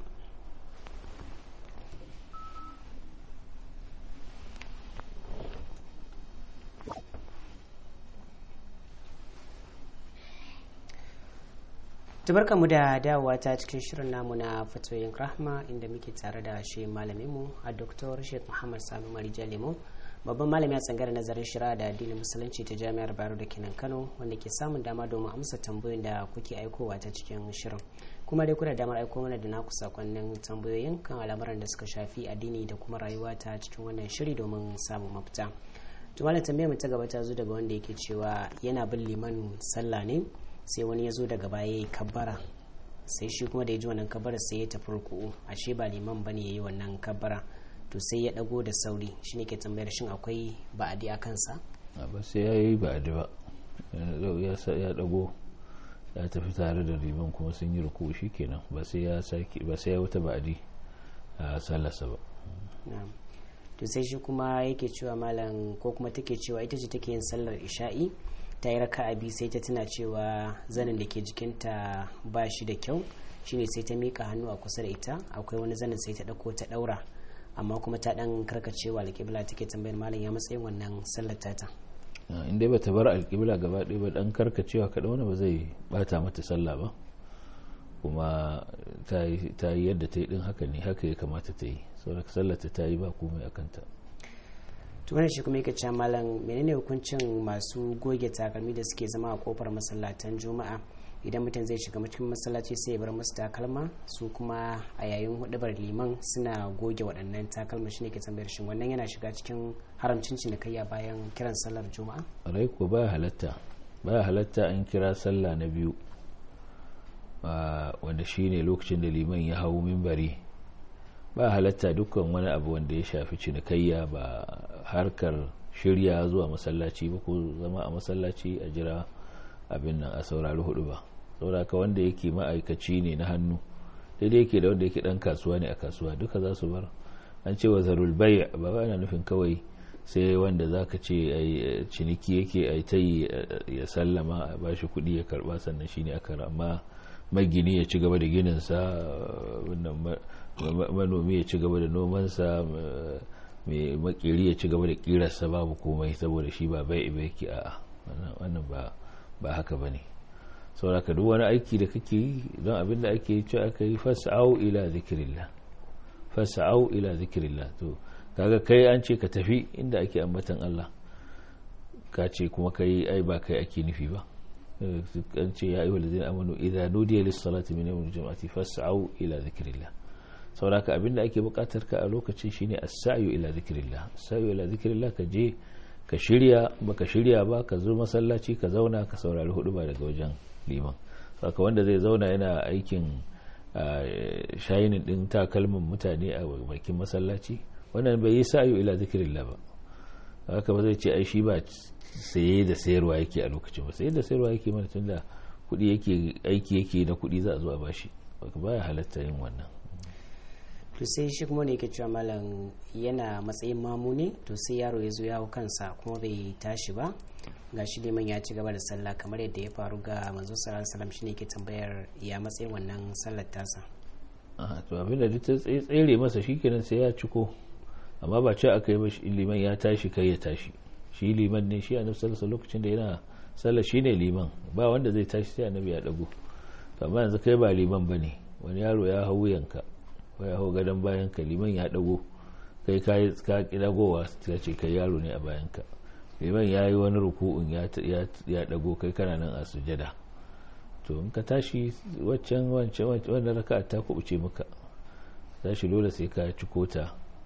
tubarka mu da dawowa ta cikin shirin namu na fatoyin rahma inda muke tare da shi malaminmu a doktor sheikh muhammad sanu marija lemo babban malami a tsangar nazarin shira da addinin musulunci ta jami'ar baro da kinan kano wanda ke samun dama domin amsa tambayoyin da kuke aikowa ta cikin shirin kuma dai kuna damar aiko mana da naku sakonnin tambayoyin kan al'amuran da suka shafi addini da kuma rayuwa ta cikin wannan shiri domin samun mafita to malam tambayar mu ta gaba ta zo daga wanda yake cewa yana bin liman sallah ne sai wani ya zo daga baya ya yi kabbara sai shi kuma da ya ji wannan kabbara sai ya tafi ruku'u ashe ba liman ba ne ya yi wannan kabbara to sai ya dago da sauri shi ne ke tambayar shin akwai ba'adi a kansa ba sai ya yi ba'adi ba ya dago ya tafi tare da liman kuma sun yi ruku'u shi kenan ba sai ya sake ba sai ya wuta ba'adi a sallarsa ba to sai shi kuma yake cewa malam ko kuma take cewa ita ce take yin sallar isha'i ta yi raka abi sai ta tuna cewa zanin da ke jikinta ba shi da kyau shine sai ta mika hannu a kusa da ita akwai wani zanin sai ta ɗauko ta ɗaura amma kuma ta ɗan karkacewa alƙibla take tambayar malam ya matsayin wannan sallar tata in dai bata bar alƙibla gaba ɗaya ba ɗan karkacewa kaɗan wani ba zai bata mata sallah ba kuma ta yi yadda ta yi ɗin haka ne haka ya kamata ta yi saboda sallarta ta yi ba komai a kanta tunan shi kuma yake cewa malam menene hukuncin masu goge takalmi da suke zama a kofar masallatan juma'a idan mutum zai shiga cikin masallaci sai ya bar musu takalma su kuma a yayin hudubar liman suna goge waɗannan takalma shine ke tambayar shin wannan yana shiga cikin haramcin cinikayya bayan kiran sallar juma'a rai ko baya halatta baya halatta an kira sallah na biyu wanda shine lokacin da liman ya hau mimbari ba halatta dukkan wani abu wanda ya shafi cinikayya ba harkar shirya zuwa masallaci ba ko zama a masallaci a jira abin nan a saurari hudu ba sauraka wanda yake ma'aikaci ne na hannu daidai yake da wanda yake dan kasuwa ne a kasuwa duka za su bar an ce wa zarul bai ba ba ana nufin kawai sai wanda za ka ce ciniki yake a ta yi ya sallama a bashi kuɗi ya karba sannan shine aka amma magini ya ci gaba da gininsa manomi ya ci gaba da nomansa mai makeri ya ci gaba da kirarsa babu komai saboda shi ba bai ibe yake a wannan ba haka ba ne sauraka duk wani aiki da kake yi don abin da ake yi aka yi fasa'au ila zikirillah fasa'au ila zikirillah to kaga kai an ce ka tafi inda ake ambatan Allah ka ce kuma kai ai ba kai ake nufi ba an ce ya ayyuhal ladzina amanu idza nudiya lis salati min yawmil jum'ati fas'au ila dhikrillah sauraka abinda ake bukatar ka a lokacin shine as-sa'yu ila dhikrillah as-sa'yu ila dhikrillah ka je ka shirya baka shirya ba ka zo masallaci ka zauna ka saurari hudu ba daga wajen liman saka wanda zai zauna yana aikin shayinin din takalmin mutane a bakin masallaci wannan bai yi sa'yu ila dhikrillah ba haka ba zai ce ai shi ba saye da sayarwa yake a lokacin ba saye da sayarwa yake mana tun da kuɗi yake aiki yake da kuɗi za a zo a bashi baya halatta yin wannan to sai shi kuma ne yake cewa malam yana matsayin mamu ne to sai yaro ya zo ya hau kansa kuma bai tashi ba ga shi liman ya ci gaba da sallah kamar yadda ya faru ga manzo sallallahu alaihi wasallam shine ke tambayar ya matsayin wannan sallar tasa to abin da ta tsere masa shikenan sai ya ciko amma ba ce aka yi ba liman ya tashi kai ya tashi shi liman ne shi annabi sallallahu lokacin da yana sallah shine liman ba wanda zai tashi sai annabi ya dago amma yanzu kai ba liman bane wani yaro ya hau yanka ko ya hau gadon bayan ka liman ya dago kai ka ka kidagowa ta ce kai yaro ne a bayan ka liman ya yi wani ruku'un ya dago kai kana nan a sujada to in ka tashi waccan wancan wannan raka ta kubuce maka tashi dole sai ka ci kota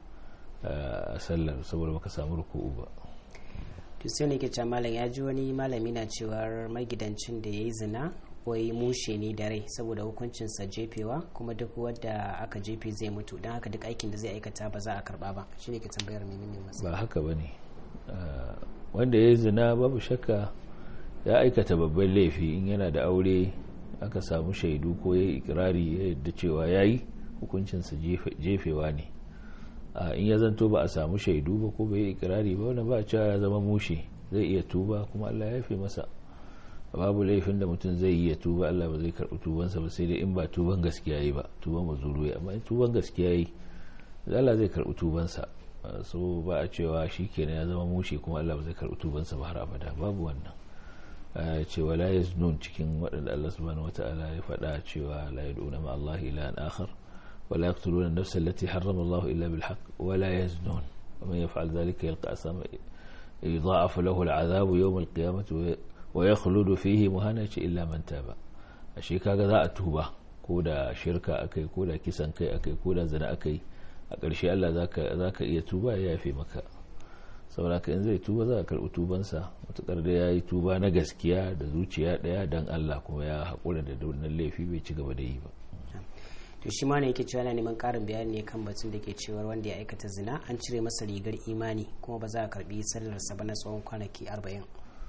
a sallar saboda baka samu ruku'u ba to sai ne ke can malam ya ji wani malami na cewar magidancin da ya yi zina wai mushe ne da rai saboda hukuncinsa jefewa kuma duk wadda aka jefe zai mutu don haka duk aikin da zai aikata ba za a karba ba shi ne ke tambayar menene masu ba haka ba ne wanda ya yi zina babu shakka ya aikata babban laifi in yana da aure aka samu shaidu ko ya yi ikirari ya yadda cewa ya yi hukuncinsa jefewa ne in ya zanto ba a samu shaidu ba ko bai yi ikirari ba wani ba cewa ya zama mushe zai iya tuba kuma allah ya fi masa babu laifin da mutum zai yi ya tuba allah ba zai karɓi tubansa ba sai dai in ba tuban gaskiya yi ba tuban mazuru ya amma in tuban gaskiya yi allah zai karɓi tubansa so ba a cewa shi kenan ya zama mushe kuma allah ba zai karɓi tubansa ba har abada babu wannan cewa la yaznun cikin waɗanda Allah subhanahu wata'ala ya faɗa cewa la yad'una ma Allah ilahan akhar wa la yaqtuluna an-nafsa allati harrama Allah illa bil haqq wa la yaznun wa man yaf'al dhalika yalqa asama yudha'af lahu al-'adhabu yawm al-qiyamati wa yakhludu fihi muhanati illa man taba ashe kaga za a tuba ko da shirka akai ko da kisan kai akai ko da zina akai a ƙarshe Allah zaka zaka iya tuba ya yafe maka saboda in zai tuba za a karɓi tubansa matuƙar da ya yi tuba na gaskiya da zuciya ɗaya don Allah kuma ya haƙura da wannan laifi bai ci gaba da yi ba to shi ma ne yake cewa yana neman ƙarin bayani ne kan batun da ke cewar wanda ya aikata zina an cire masa rigar imani kuma ba za a karɓi sallarsa ba na tsawon kwanaki arba'in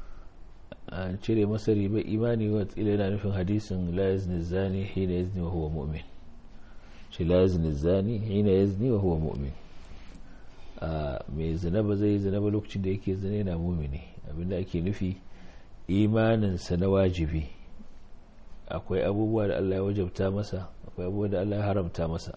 an cire masa rigar imani wa tsila yana nufin hadisin la yazni zani hina yazni wa huwa mu'min shi la yazni zani hina yazni wa huwa mu'min mai zina ba zai zina ba lokacin da yake zina yana mumini abinda ake nufi imaninsa na wajibi akwai abubuwa da Allah ya wajabta masa akwai abubuwa da Allah ya haramta masa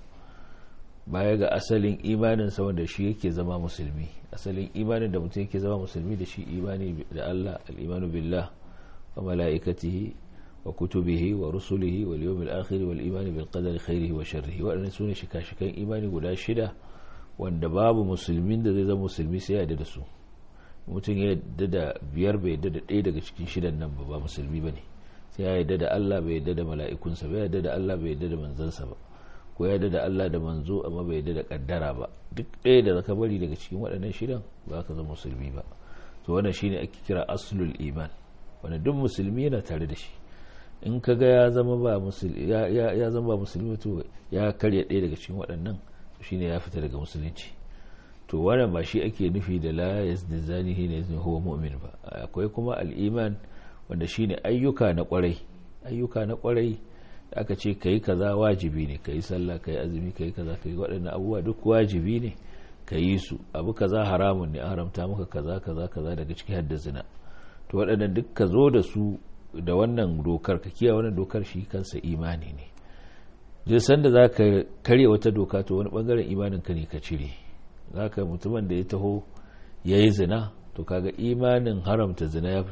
baya ga asalin imaninsa wanda shi yake zama musulmi asalin imanin da mutum yake zama musulmi da shi imani da Allah al'imanu billah wa mala'ikatihi wa kutubihi wa rusulihi wal yawmil akhir wal imani bil qadari khairihi wa sharrihi waɗannan sune shika-shikan imani guda shida wanda babu musulmin da zai zama musulmi sai ya da su mutum ya yadda da biyar bai yadda da ɗaya daga cikin shidan nan ba ba musulmi ba ne sai ya yadda da Allah bai yadda da mala'ikunsa bai yadda da Allah bai yadda da manzansa ba ko ya yadda da Allah da manzo amma bai yadda da kaddara ba duk ɗaya da zaka bari daga cikin waɗannan shidan ba ka zama musulmi ba to wannan shine ake kira aslul iman wanda duk musulmi yana tare da shi in ka ga ya zama ba musulmi ya zama ba musulmi to ya karya ɗaya daga cikin waɗannan shine ya fita daga musulunci to wannan ba shi ake nufi da la yazni zani hina yazni huwa mu'min ba akwai kuma al-iman wanda shine ayyuka na kwarai ayyuka na kwarai da aka ce kai kaza wajibi ne kai sallah kai azumi kai kaza kai waɗannan abubuwa duk wajibi ne ka yi su abu kaza haramun ne an haramta maka kaza kaza kaza daga ciki hadda zina to waɗannan duk ka zo da su da wannan dokar ka kiyaye wannan dokar shi kansa imani ne duk sanda za ka karya wata doka to wani bangaren imanin ka ne ka cire za ka mutumin da ya taho ya yi zina to kaga imanin haramta zina ya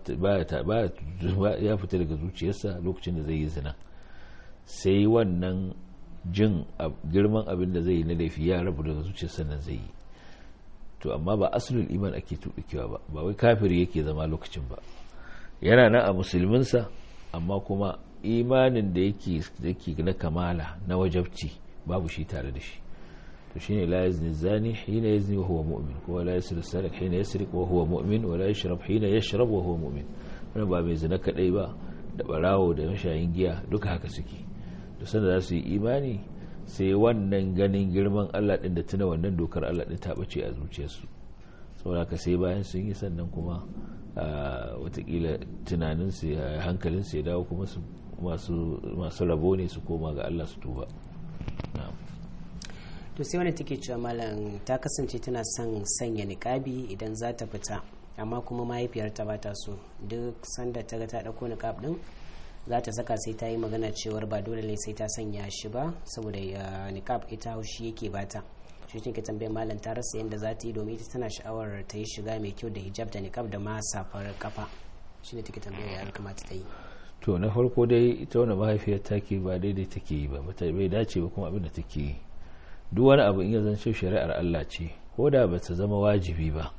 fita daga zuciyarsa lokacin da zai yi zina sai wannan jin girman abin da zai yi na laifi ya rabu daga zuciyarsa nan zai yi to amma ba asulul iman ake tuɓikewa ba ba wai kafiri yake zama lokacin ba yana nan a musulminsa amma kuma imanin da yake na kamala na wajabci babu shi tare da shi to shine la yazni zani hina yazni wa huwa mu'min ko la yasri sarik hina yasrik wa huwa mu'min wa la yashrab hina yashrab wa huwa mu'min wannan ba mai zina kadai ba da barawo da mashayin giya duka haka suke to sanda za su yi imani sai wannan ganin girman Allah din da tuna wannan dokar Allah din ta bace a zuciyarsu saboda ka sai bayan sun yi sannan kuma watakila tunaninsu hankalinsu ya dawo kuma masu rabo ne su koma ga Allah su tuba to sai wani take cewa malam ta kasance tana son sanya niƙabi idan za ta fita amma kuma mahaifiyarta ba ta so duk sanda ta ga ta ɗauko niƙab ɗin za ta saka sai ta yi magana cewar ba dole ne sai ta sanya shi ba saboda niƙab ita haushi yake bata shi ne ke tambayar malam ta rasa yadda za ta yi domin ita tana sha'awar ta yi shiga mai kyau da hijab da niƙab da ma safar kafa shi ne take tambayar ya kamata ta yi to na farko dai ita wani mahaifiyar take ba daidai take yi ba bai dace ba kuma abin da take yi duk wani abu in ya zance shari'ar Allah ce ko da ba ta zama wajibi ba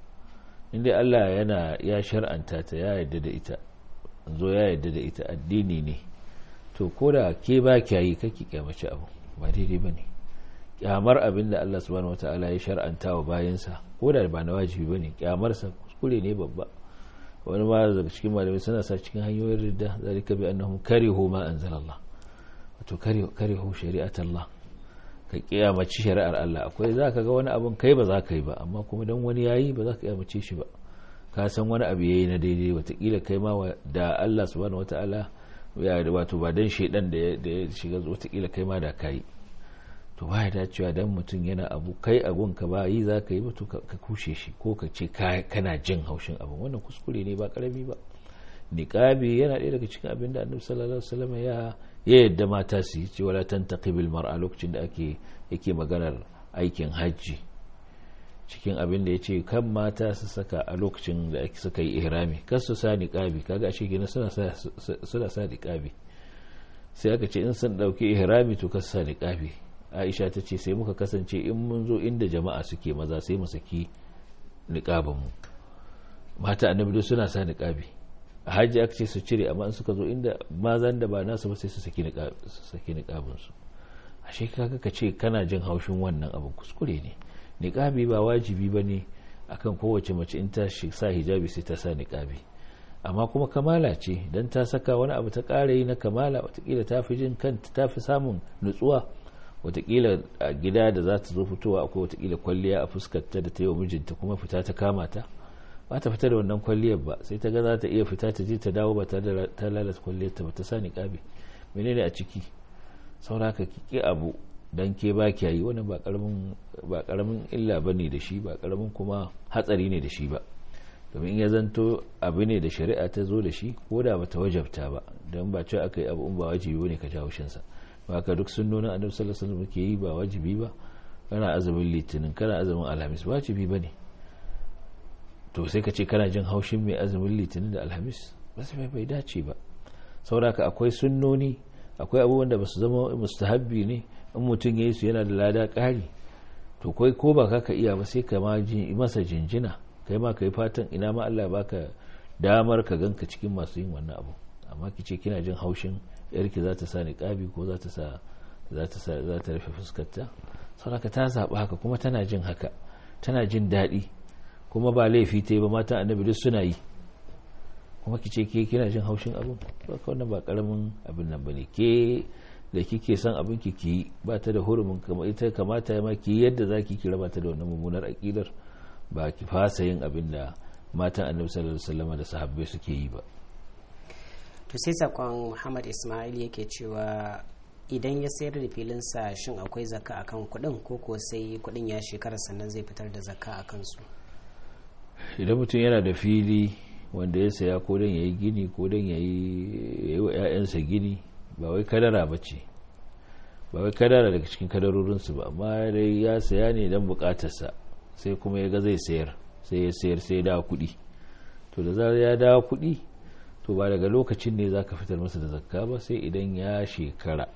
inda Allah yana ya shar'anta ta ya yarda da ita zo ya yarda da ita addini ne to ko da ke ba kya yi kake kyamace abu ba daidai ba ne kyamar abin da Allah subhanahu wataala ya shar'anta wa bayansa ko da ba na wajibi ba ne kyamarsa kuskure ne babba wani ma daga cikin malamai suna sa cikin hanyoyin ridda zalika bi annahum karihu ma anzalallah wato karihu shari'at Allah ka kiyamaci shari'ar Allah akwai za ka ga wani abin kai ba za ka yi ba amma kuma dan wani yayi ba za ka kiyamace shi ba ka san wani abu yayi na daidai watakila kai ma da Allah subhanahu wataala ya wato ba dan shedan da ya shiga watakila kai ma da kai to ba ya dacewa dan mutum yana abu kai abun ka ba yi za ka yi ba to ka kushe shi ko ka ce kana jin haushin abin wannan kuskure ne ba karami ba niqabi yana ɗaya daga cikin abin da annabi sallallahu alaihi wasallam ya ya yadda mata su yi cewa la tantaqibil mar'a lokacin da ake yake maganar aikin hajji cikin abin da yace kan mata su saka a lokacin da suka yi ihrami kar su sa niqabi kaga ashe gina suna sa suna sa niqabi sai aka ce in sun dauki ihrami to kar su sa niqabi Aisha ta ce sai muka kasance in mun zo inda jama'a suke maza sai mu saki niqabin mu mata annabi suna sa niqabi a hajji aka ce su cire amma in suka zo inda mazan da ba nasu ba sai su saki niƙabin su a kaga ka ce kana jin haushin wannan abin kuskure ne niƙabi ba wajibi ba ne akan kowace mace in ta sa hijabi sai ta sa niƙabi amma kuma kamala ce don ta saka wani abu ta ƙara yi na kamala watakila ta fi jin kanta ta fi samun nutsuwa watakila a gida da za ta zo fitowa akwai watakila kwalliya a fuskarta da ta yi wa mijinta kuma fita ta kama ta ba ta fita da wannan kwalliyar ba sai ta ga za ta iya fita ta je ta dawo ba ta ta lalata kwalliyar ta ba ta sa niqabi menene a ciki sauraka ki abu dan ke ba ki yi wannan ba karamin ba karamin illa bane da shi ba karamin kuma hatsari ne da shi ba domin in ya zanto abu ne da shari'a ta zo da shi ko da bata wajabta ba don ba cewa aka yi abu in ba wajibi bane ka jawo shinsa ba ka duk sunnonin annabi sallallahu alaihi wasallam ke yi ba wajibi ba kana azumin litinin kana azumin alhamis wajibi bane to sai ka ce kana jin haushin mai azumin litinin da alhamis ba sai bai dace ba sauraka akwai sunnoni akwai abubuwan da basu zama mustahabbi ne in mutum ya yi su yana da lada ƙari to kai ko ba ka iya ba sai ka ma masa jinjina kai ma ka yi fatan ina ma Allah baka damar ka ganka cikin masu yin wannan abu amma ki ce kina jin haushin yarki za ta sa niqabi ko za ta sa za ta sa za ta rufe fuskarta saboda ta zaba haka kuma tana jin haka tana jin daɗi kuma ba laifi ta yi ba matan annabi duk suna yi kuma ki ce ke kina jin haushin abin ba ka wannan ba karamin abin nan bane ke da kike son abin ki ki ba ta da hurumin kama ita kamata ya ma ki yadda zaki ki raba ta da wannan mummunar aqidar ba ki fasa yin abin da matan annabi sallallahu alaihi wasallam da sahabbai suke yi ba to sai sakon Muhammad Ismail yake cewa idan ya sayar da filinsa shin akwai zakka akan kuɗin ko ko sai kuɗin ya shekara sannan zai fitar da zakka akan su idan mutum yana da fili wanda ya saya ko don ya yi gini ko don ya yi wa 'ya'yansa gini ba wai kadara ba ce ba wai kadara daga cikin kadarorinsu ba amma dai ya saya ne don bukatarsa sai kuma ya ga zai sayar sai ya sayar sai ya dawo kuɗi to da zarar ya dawo kuɗi to ba daga lokacin ne za ka fitar masa da zakka ba sai idan ya shekara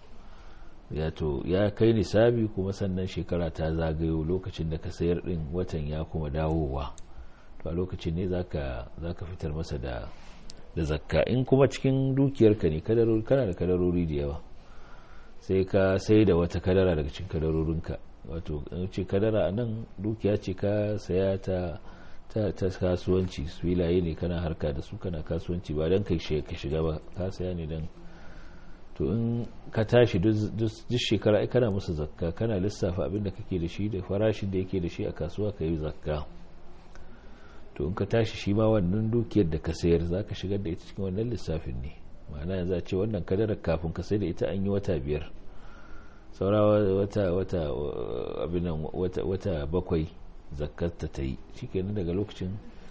ya to ya kai nisabi kuma sannan shekara ta zagayo lokacin da ka sayar din watan ya kuma dawowa to a lokacin ne za ka fitar masa da da zakka in kuma cikin dukiyarka ne kana da kadarori da yawa sai ka sai da wata kadara daga cikin kadarorinka wato ce kadara a nan dukiya ce ka saya ta ta, ta kasuwanci filaye ne kana harka da su kana kasuwanci ba don ka shiga ba ka saya ne don to in ka tashi duk shekara ai kana musu zakka kana lissafa abin da kake da shi da farashin da yake da shi a kasuwa ka yi zakka to in ka tashi shi ma wannan dukiyar da ka sayar za ka shigar da ita cikin wannan lissafin ne ma'ana yanzu a ce wannan kadarar kafin ka sai da ita an yi wata biyar saura wata wata abin wata wata bakwai zakarta ta yi shikenan daga lokacin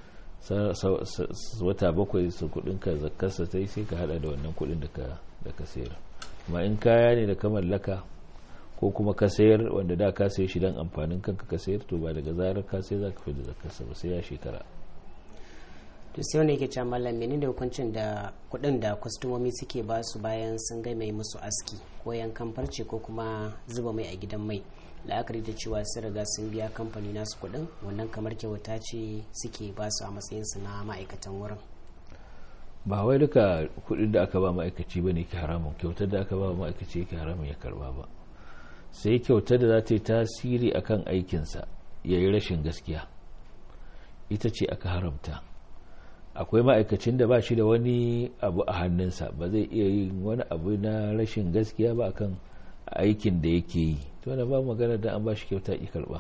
wata bakwai su kudin ka zakarsa ta yi sai ka hada da wannan kudin da ka da ka sayar amma in kaya ne da ka mallaka ko kuma ka sayar wanda da ka sayi shi dan amfanin kanka ka sayar to ba daga zarar ka sai zaka fi da zakarsa ba sai ya shekara to sai wanda yake cewa mallam menene hukuncin da kuɗin da kwastomomi suke ba su bayan sun ga mai musu aski ko yankan farce ko kuma zuba mai a gidan mai la'akari da cewa sun riga sun biya kamfani nasu kuɗin wannan kamar kyauta ce suke ba su a matsayin su na ma'aikatan wurin ba wai duka kuɗin da aka ba ma'aikaci ba ne ke haramun kyautar da aka ba ma'aikaci yake haramun ya karba ba sai kyautar da za ta yi tasiri akan aikinsa ya yi rashin gaskiya ita ce aka haramta akwai ma'aikacin da ba shi da wani abu a hannunsa ba zai iya yin wani abu na rashin gaskiya ba akan aikin da yake yi to da ba magana da an ba shi kyauta ki karba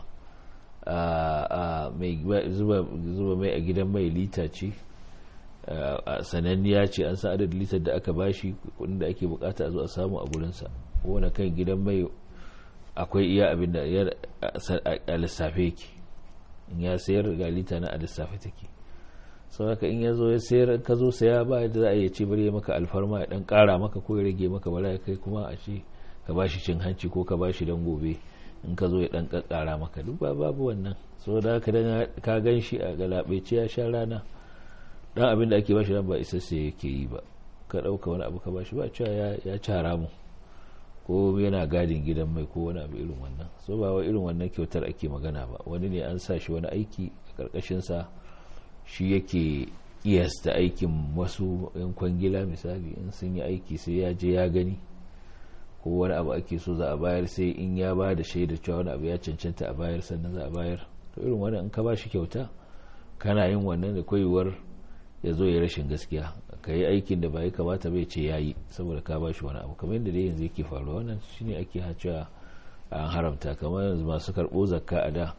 zuba mai a gidan mai lita ce sananniya ce an sa adadin litar da aka ba shi kudin da ake bukata a zo a samu a gurinsa wani kan gidan mai akwai iya abin da a lissafe yake in ya sayar ga lita na a lissafe take sau haka in ya zo ya sayar ka zo saya ba da za a iya ce bari ya maka alfarma ya dan kara maka ko ya rage maka bala ya kai kuma a ce ka bashi cin hanci ko ka bashi dan gobe in ka zo ya dan kakkara maka duk ba babu wannan sau da haka dan ka gan shi a galabaice ya sha rana dan abin da ake bashi dan ba isasse yake yi ba ka dauka wani abu ka bashi ba cewa ya ci haramu ko yana gadin gidan mai ko wani abu irin wannan so ba wai irin wannan kyautar ake magana ba wani ne an sa shi wani aiki a karkashin sa shi yake kiyasta aikin wasu yan kwangila misali in sun yi aiki sai ya je ya gani ko wani abu ake so za a bayar sai in ya ba da shaidar cewa wani abu ya cancanta a bayar sannan za a bayar to irin wannan in ka ba shi kyauta kana yin wannan da koyuwar ya zo ya rashin gaskiya ka yi aikin da ba ya kamata bai ce ya yi saboda ka ba shi wani abu kamar yadda dai yanzu yake faruwa wannan shine ake hacewa an haramta kamar yanzu masu karɓo zakka a da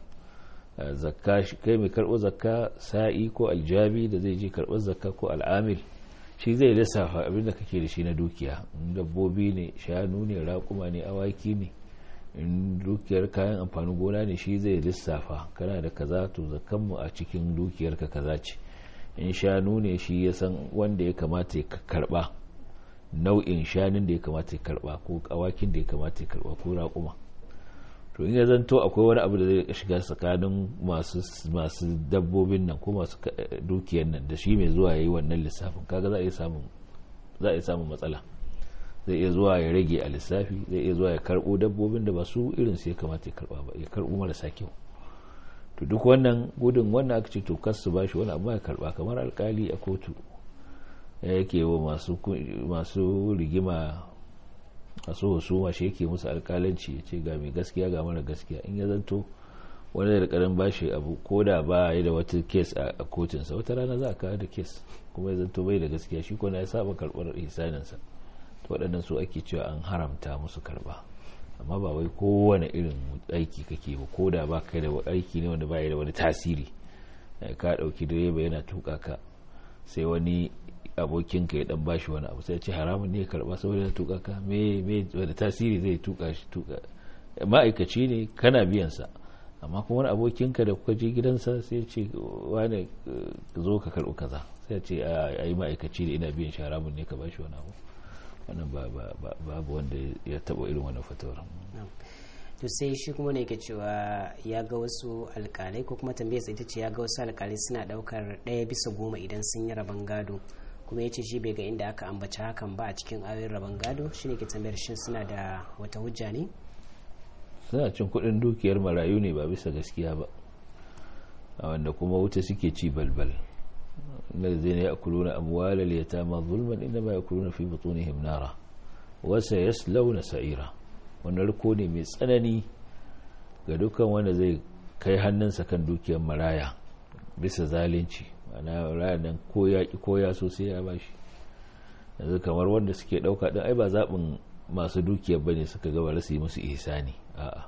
zakka kai mai karɓo zakka sa'i ko aljabi da zai je karɓar zakka ko al'amil shi zai lissafa abinda kake da shi na dukiya dabbobi ne shanu ne raƙuma ne awaki ne in dukiyar kayan amfanin gona ne shi zai lissafa kana da kaza to zakkanmu a cikin dukiyarka kaza ce in shanu ne shi ya san wanda ya kamata ya karba nau'in shanun da ya kamata ya karba ko awakin da ya kamata ya karba ko raƙuma to in ya zanto akwai wani abu da zai shiga tsakanin masu dabbobin nan ko masu dukiyar nan da shi mai zuwa ya yi wannan lissafin kaga za a iya samun matsala zai iya zuwa ya rage a lissafi zai iya zuwa ya karbo dabbobin da ba su irin su ya kamata ya karba ba ya karbo marasa kyau to duk wannan gudun wannan aka ce to kas su bashi wani abu ya karba kamar alkali a kotu yake wa masu rigima masu husuma shi yake musu alkalanci ya ce ga mai gaskiya ga mara gaskiya in ya zanto wani da karin bashi abu ko da ba ya da wata kes a kotunsa wata rana za a kawo da kes kuma ya zanto bai da gaskiya shi kona ya saba karbar ihsaninsa to waɗannan su ake cewa an haramta musu karba amma ba wai kowane irin aiki kake ba ko da ba kai da aiki ne wanda baya da wani tasiri ka ɗauki direba yana tuka ka sai wani abokinka ya dan bashi wani abu sai ce haramun ne ya karba saboda ya tuka ka me me wanda tasiri zai tuka shi tuka ma'aikaci ne kana biyan sa amma kuma wani abokinka da kuka je gidansa sai ce wani zo ka karɓi kaza sai ce a yi ma'aikaci ne ina biyan shi haramun ne ka bashi wani abu wannan babu wanda ya taba irin wannan fatawar to sai shi kuma ne ke cewa ya ga wasu alkalai ko kuma tambayar ita ce ya ga wasu alkalai suna daukar ɗaya bisa goma idan sun yi rabon gado kuma ya ce shi bai ga inda aka ambaci hakan ba a cikin ayoyin rabon gado shi ne ke tambayar shin suna da wata hujja ne suna cin kuɗin dukiyar marayu ne ba bisa gaskiya ba a wanda kuma wuta suke ci balbal الذين يأكلون أموال اليتامى ظلما إنما يأكلون في بطونهم نارا وسيسلون سعيرا wannan riko ne mai tsanani ga dukkan wanda zai kai hannunsa kan dukiyar maraya bisa zalunci mana ranar ko ya ki ko ya so sai ya bashi yanzu kamar wanda suke dauka din ai ba zaɓin masu dukiyar bane suka gaba rasu yi musu ihsani a'a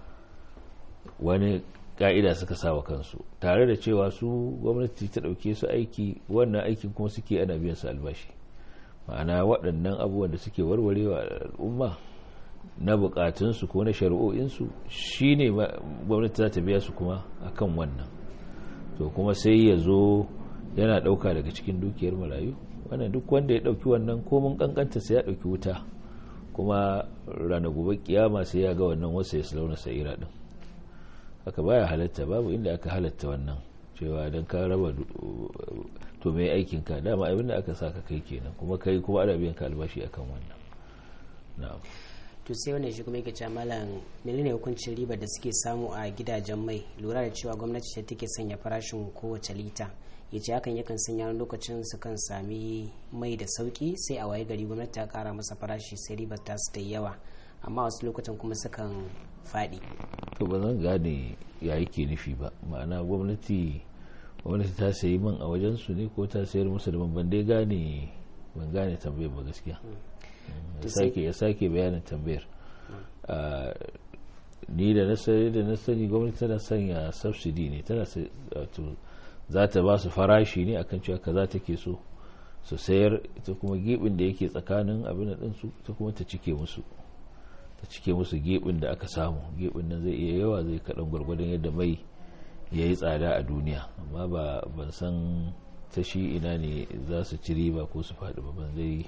wani ka'ida suka sawa kansu tare da cewa su gwamnati ta ɗauke su aiki wannan aikin kuma suke ana biyan su albashi ma'ana waɗannan abubuwan da suke warwarewa al'umma na bukatunsu ko na shari'o'insu shi ne gwamnati za ta biya su kuma akan wannan to kuma sai ya zo yana ɗauka daga cikin dukiyar marayu wannan duk wanda ya ɗauki wannan komin kankanta sai ya ɗauki wuta kuma rana gobe kiyama sai ya ga wannan wasu ya launa sa'ira din haka baya halatta babu inda aka halatta wannan cewa don ka raba to mai aikin ka dama abinda aka sa ka kai kenan kuma kai kuma ana biyan ka albashi akan wannan na'am to sai wannan shi kuma yake cewa malam menene hukuncin riba da suke samu a gidajen mai lura da cewa gwamnati ce take sanya farashin kowace lita ya ce hakan yakan sanya wani lokacin su kan sami mai da sauki sai a waye gari gwamnati ta kara masa farashi sai ribar ta su ta yawa amma wasu lokutan kuma sukan faɗi to ba zan gane ya yake nufi ba ma'ana gwamnati gwamnati ta sayi man a wajen su ne ko ta sayar musu da ban dai gane ban gane tambayar ba gaskiya ya sake bayanin tambayar ni da na sani gwamnati tana sanya subsidy ne tana za ta ba su farashi ne akan cewa kaza take so su sayar ita kuma gibin da yake tsakanin abin da su ta kuma ta cike musu ta cike musu gibin da aka samu gibin nan zai iya yawa zai kaɗan gwargwadon yadda mai ya yi tsada a duniya amma ba ban san ta shi ina ne za su ci riba ko su faɗi ba ban zai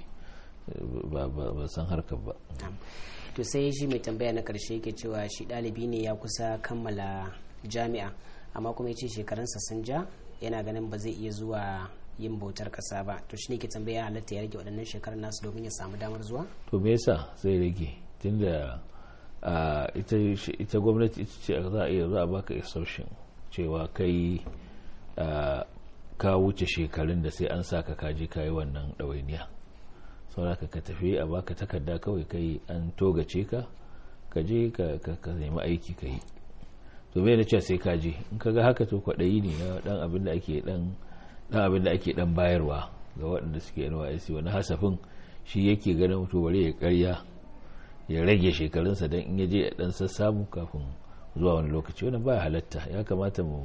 ba san harkar ba to sai shi mai tambaya na karshe yake cewa shi ɗalibi ne ya kusa kammala jami'a amma kuma ya ce shekarunsa sun ja yana ganin ba zai iya zuwa yin bautar kasa ba to shi ne ke tambaya halatta ya rage waɗannan shekarun nasu domin ya samu damar zuwa to me yasa zai rage tunda ita gwamnati ita ce za a iya za a baka exhaustion cewa kai ka wuce shekarun da sai an saka kaje ka yi wannan ɗawainiya sauraka ka tafi a baka takarda kawai kai an togace ka ka je ka nemi aiki ka yi to me na cewa sai ka je in ka ga haka to kwaɗayi ne na dan abin da ake dan dan abin da ake dan bayarwa ga waɗanda suke NYSC wani hasafin shi yake ganin to bare ya karya ya rage shekarunsa dan in ya je ya dan sassamu kafin zuwa wani lokaci wannan baya halatta ya kamata mu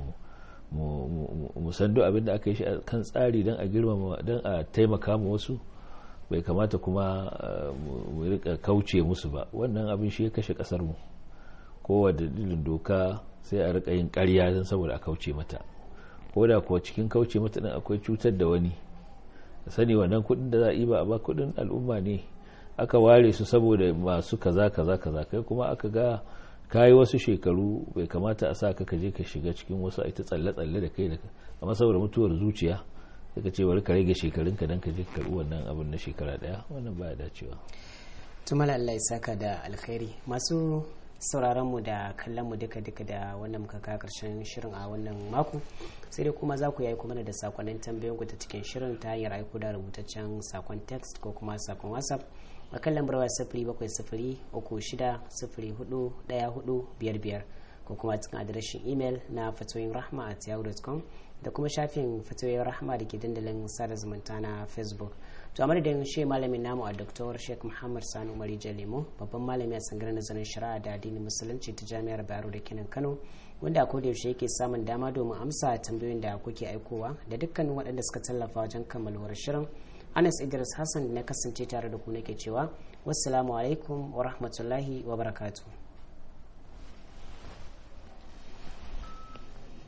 mu san duk abin da aka yi shi kan tsari dan a girmama dan a taimaka ma wasu bai kamata kuma mu rika kauce musu ba wannan abin shi ya kashe kasar mu kowa dalilin doka sai a rika yin karya don saboda a kauce mata ko da kuwa cikin kauce mata din akwai cutar da wani sani wannan kudin da za a yi ba a ba kudin al'umma ne aka ware su saboda masu kaza kaza kaza kai kuma aka ga kayi wasu shekaru bai kamata a sa ka je ka shiga cikin wasu a ita tsalle-tsalle da kai da amma saboda mutuwar zuciya daga ce bari ka rage shekarun ka dan ka je ka karbi wannan abin na shekara daya wannan baya dacewa tumala Allah ya saka da alkhairi masu sauraron mu da kallon mu duka duka da wannan muka kawo karshen shirin a wannan mako sai dai kuma za ku yi aiko mana da sakonnin tambayoyin ku ta cikin shirin ta hanyar aiko da rubutaccen sakon text ko kuma sakon whatsapp a kan lambar waya sifiri bakwai sifiri uku shida sifiri hudu daya hudu biyar biyar ko kuma cikin adireshin imel na fatoyin rahma at yahoo.com da kuma shafin fatoyin rahma da ke dandalin sada zumunta na facebook to a madadin shi malamin namu a dr sheikh muhammad sani umar lemo babban malami a sangar nazarin shari'a da addinin musulunci ta jami'ar bayero da kenan kano wanda a koda yaushe yake samun dama domin amsa tambayoyin da kuke aikowa da dukkanin waɗanda suka tallafa wajen kammaluwar shirin anas idris hassan na kasance tare da ku nake cewa wassalamu alaikum wa rahmatullahi wa barakatuh